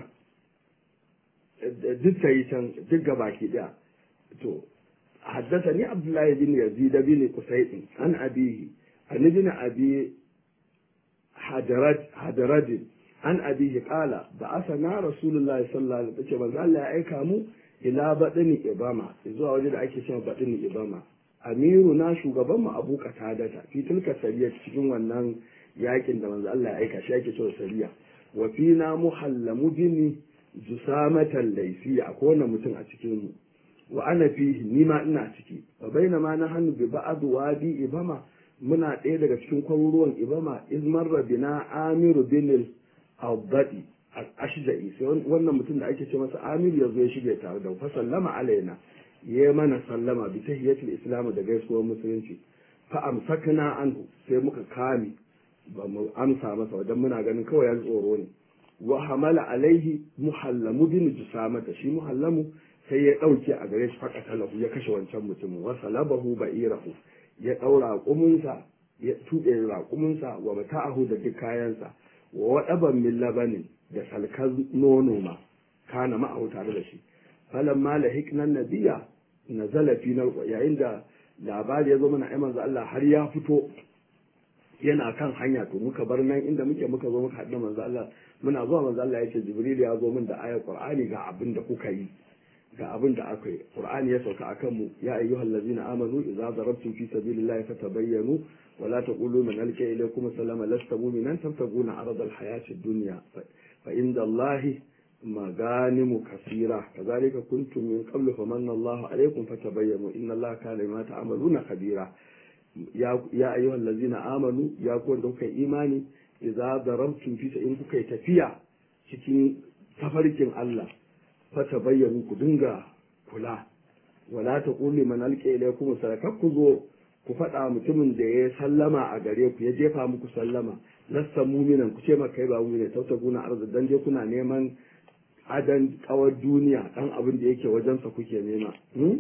duk tayi can duk gabaki daya to حدثني عبد الله بن يزيد بن قسيد عن أبيه عن ابن أبي حدرج حدرج عن أبيه قال بعثنا رسول الله صلى الله عليه وسلم قال لا أيكامو إلى بدن إباما إذا وجد أيك شيء بدن إباما أميرنا shugabanmu Abu Qatada fi tilka sariya cikin wannan yakin da manzo Allah ya aika shi yake cewa sariya wa fina muhallamu dini jusamatan laysi akwai wannan mutum a cikin mu wa ana fihi ni ma ina ciki fa bainama na hannu bi ba'd wadi ibama muna ɗaya daga cikin kwaruruwan ibama izmar rabina amiru bin al-abdadi al-ashja'i sai wannan mutum da ake ce masa amiru ya zo ya shige tare da fa sallama alaina ya mana sallama bi tahiyatul islam da gaisuwar musulunci fa amsakna anhu sai muka kame ba mu amsa masa wajen muna ganin kawai ya tsoro ne wa hamala alaihi muhallamu bin jusamata shi muhallamu sai ya ɗauke a gare shi faƙa talahu ya kashe wancan mutumin wa salabahu ba'irahu ya ɗaura raƙuminsa ya tuɓe raƙuminsa wa mata'ahu da duk kayansa wa waɗaban min labanin da salkar nono ma kana ma'ahu tare da shi falan ma lahiknan nabiya na zalafi na yayin da labari ya zo mana ai manzo Allah har ya fito yana kan hanya to muka bar nan inda muke muka zo muka haɗu manzo Allah muna zuwa manzo Allah ya ce Jibril ya zo min da ayar Qur'ani ga abin da kuka yi ga abin da aka yi qur'ani ya sauka akan mu ya ayyuhal ladzina amanu idza darabtum fi sabilillahi fatabayyanu wa la taqulu man alqa ilaykum salama lasta mu'minan tabtaguna arada alhayati ad-dunya fa inda allahi maganimu kasira kazalika kuntum min qablu famanna allahu alaykum fatabayyanu inna allaha kana bima ta'maluna khabira ya ya ayyuhal ladzina amanu ya ku wanda kuka imani idza darabtum fi in kuka tafiya cikin tafarkin Allah fata bayyanu ku dinga kula wala ta kulli man alqa ilaykum sadaka ku zo ku faɗa mutumin da ya sallama a gare ku ya jefa muku sallama lasta muminan ku ce ma kai ba mumina tauta guna arzu dan je kuna neman adan kawar duniya dan abin da yake wajensa kuke nema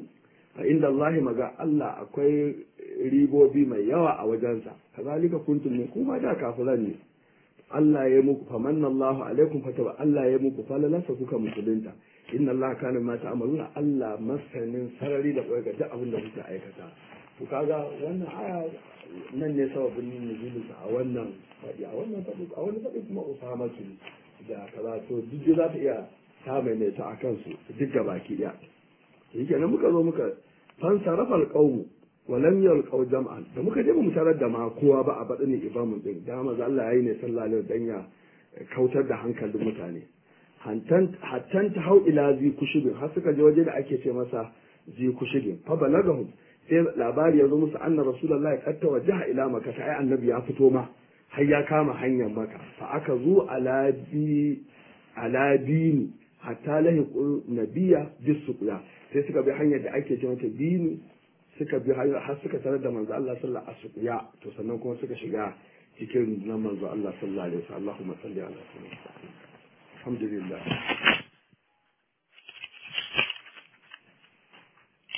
a inda Allah maga Allah akwai ribobi mai yawa a wajensa kazalika kuntum ne kuma da kafiran ne Allah ya muku famanna Allahu alaikum fataba Allah ya muku falalansa kuka musulunta inna Allah kana ma ta'maluna Allah masanin sarari da koyar duk abin da kuke aikata to kaga wannan aya nan ne sababin nuzulin a wannan fadi a wannan fadi a wannan fadi kuma Usama su da kaza to duk za ta iya ta maimaita a kansu duk da baki daya yake nan muka zo muka fansarafa alqawmu walam yalqaw jam'an da muka je mu tarar da ma kowa ba a badin ibamun din da manzo Allah yayi ne sallallahu alaihi wasallam ya kautar da hankalin mutane hattan ta hau ila zi kushibin har suka je waje da ake ce masa zi kushibin fa balagahum sai labari ya zo musu anna rasulullahi qad tawajjaha ila makka sai annabi ya fito ma har ya kama hanyar maka fa aka zo ala bi ala dini hatta lahiqu nabiyya bisuqya sai suka bi hanyar da ake ce mata dini suka bi hanyar har suka tarar da manzo Allah sallallahu alaihi wasallam to sannan kuma suka shiga cikin nan manzo Allah sallallahu alaihi wasallam Allahumma salli ala sayyidina Alhamdulillah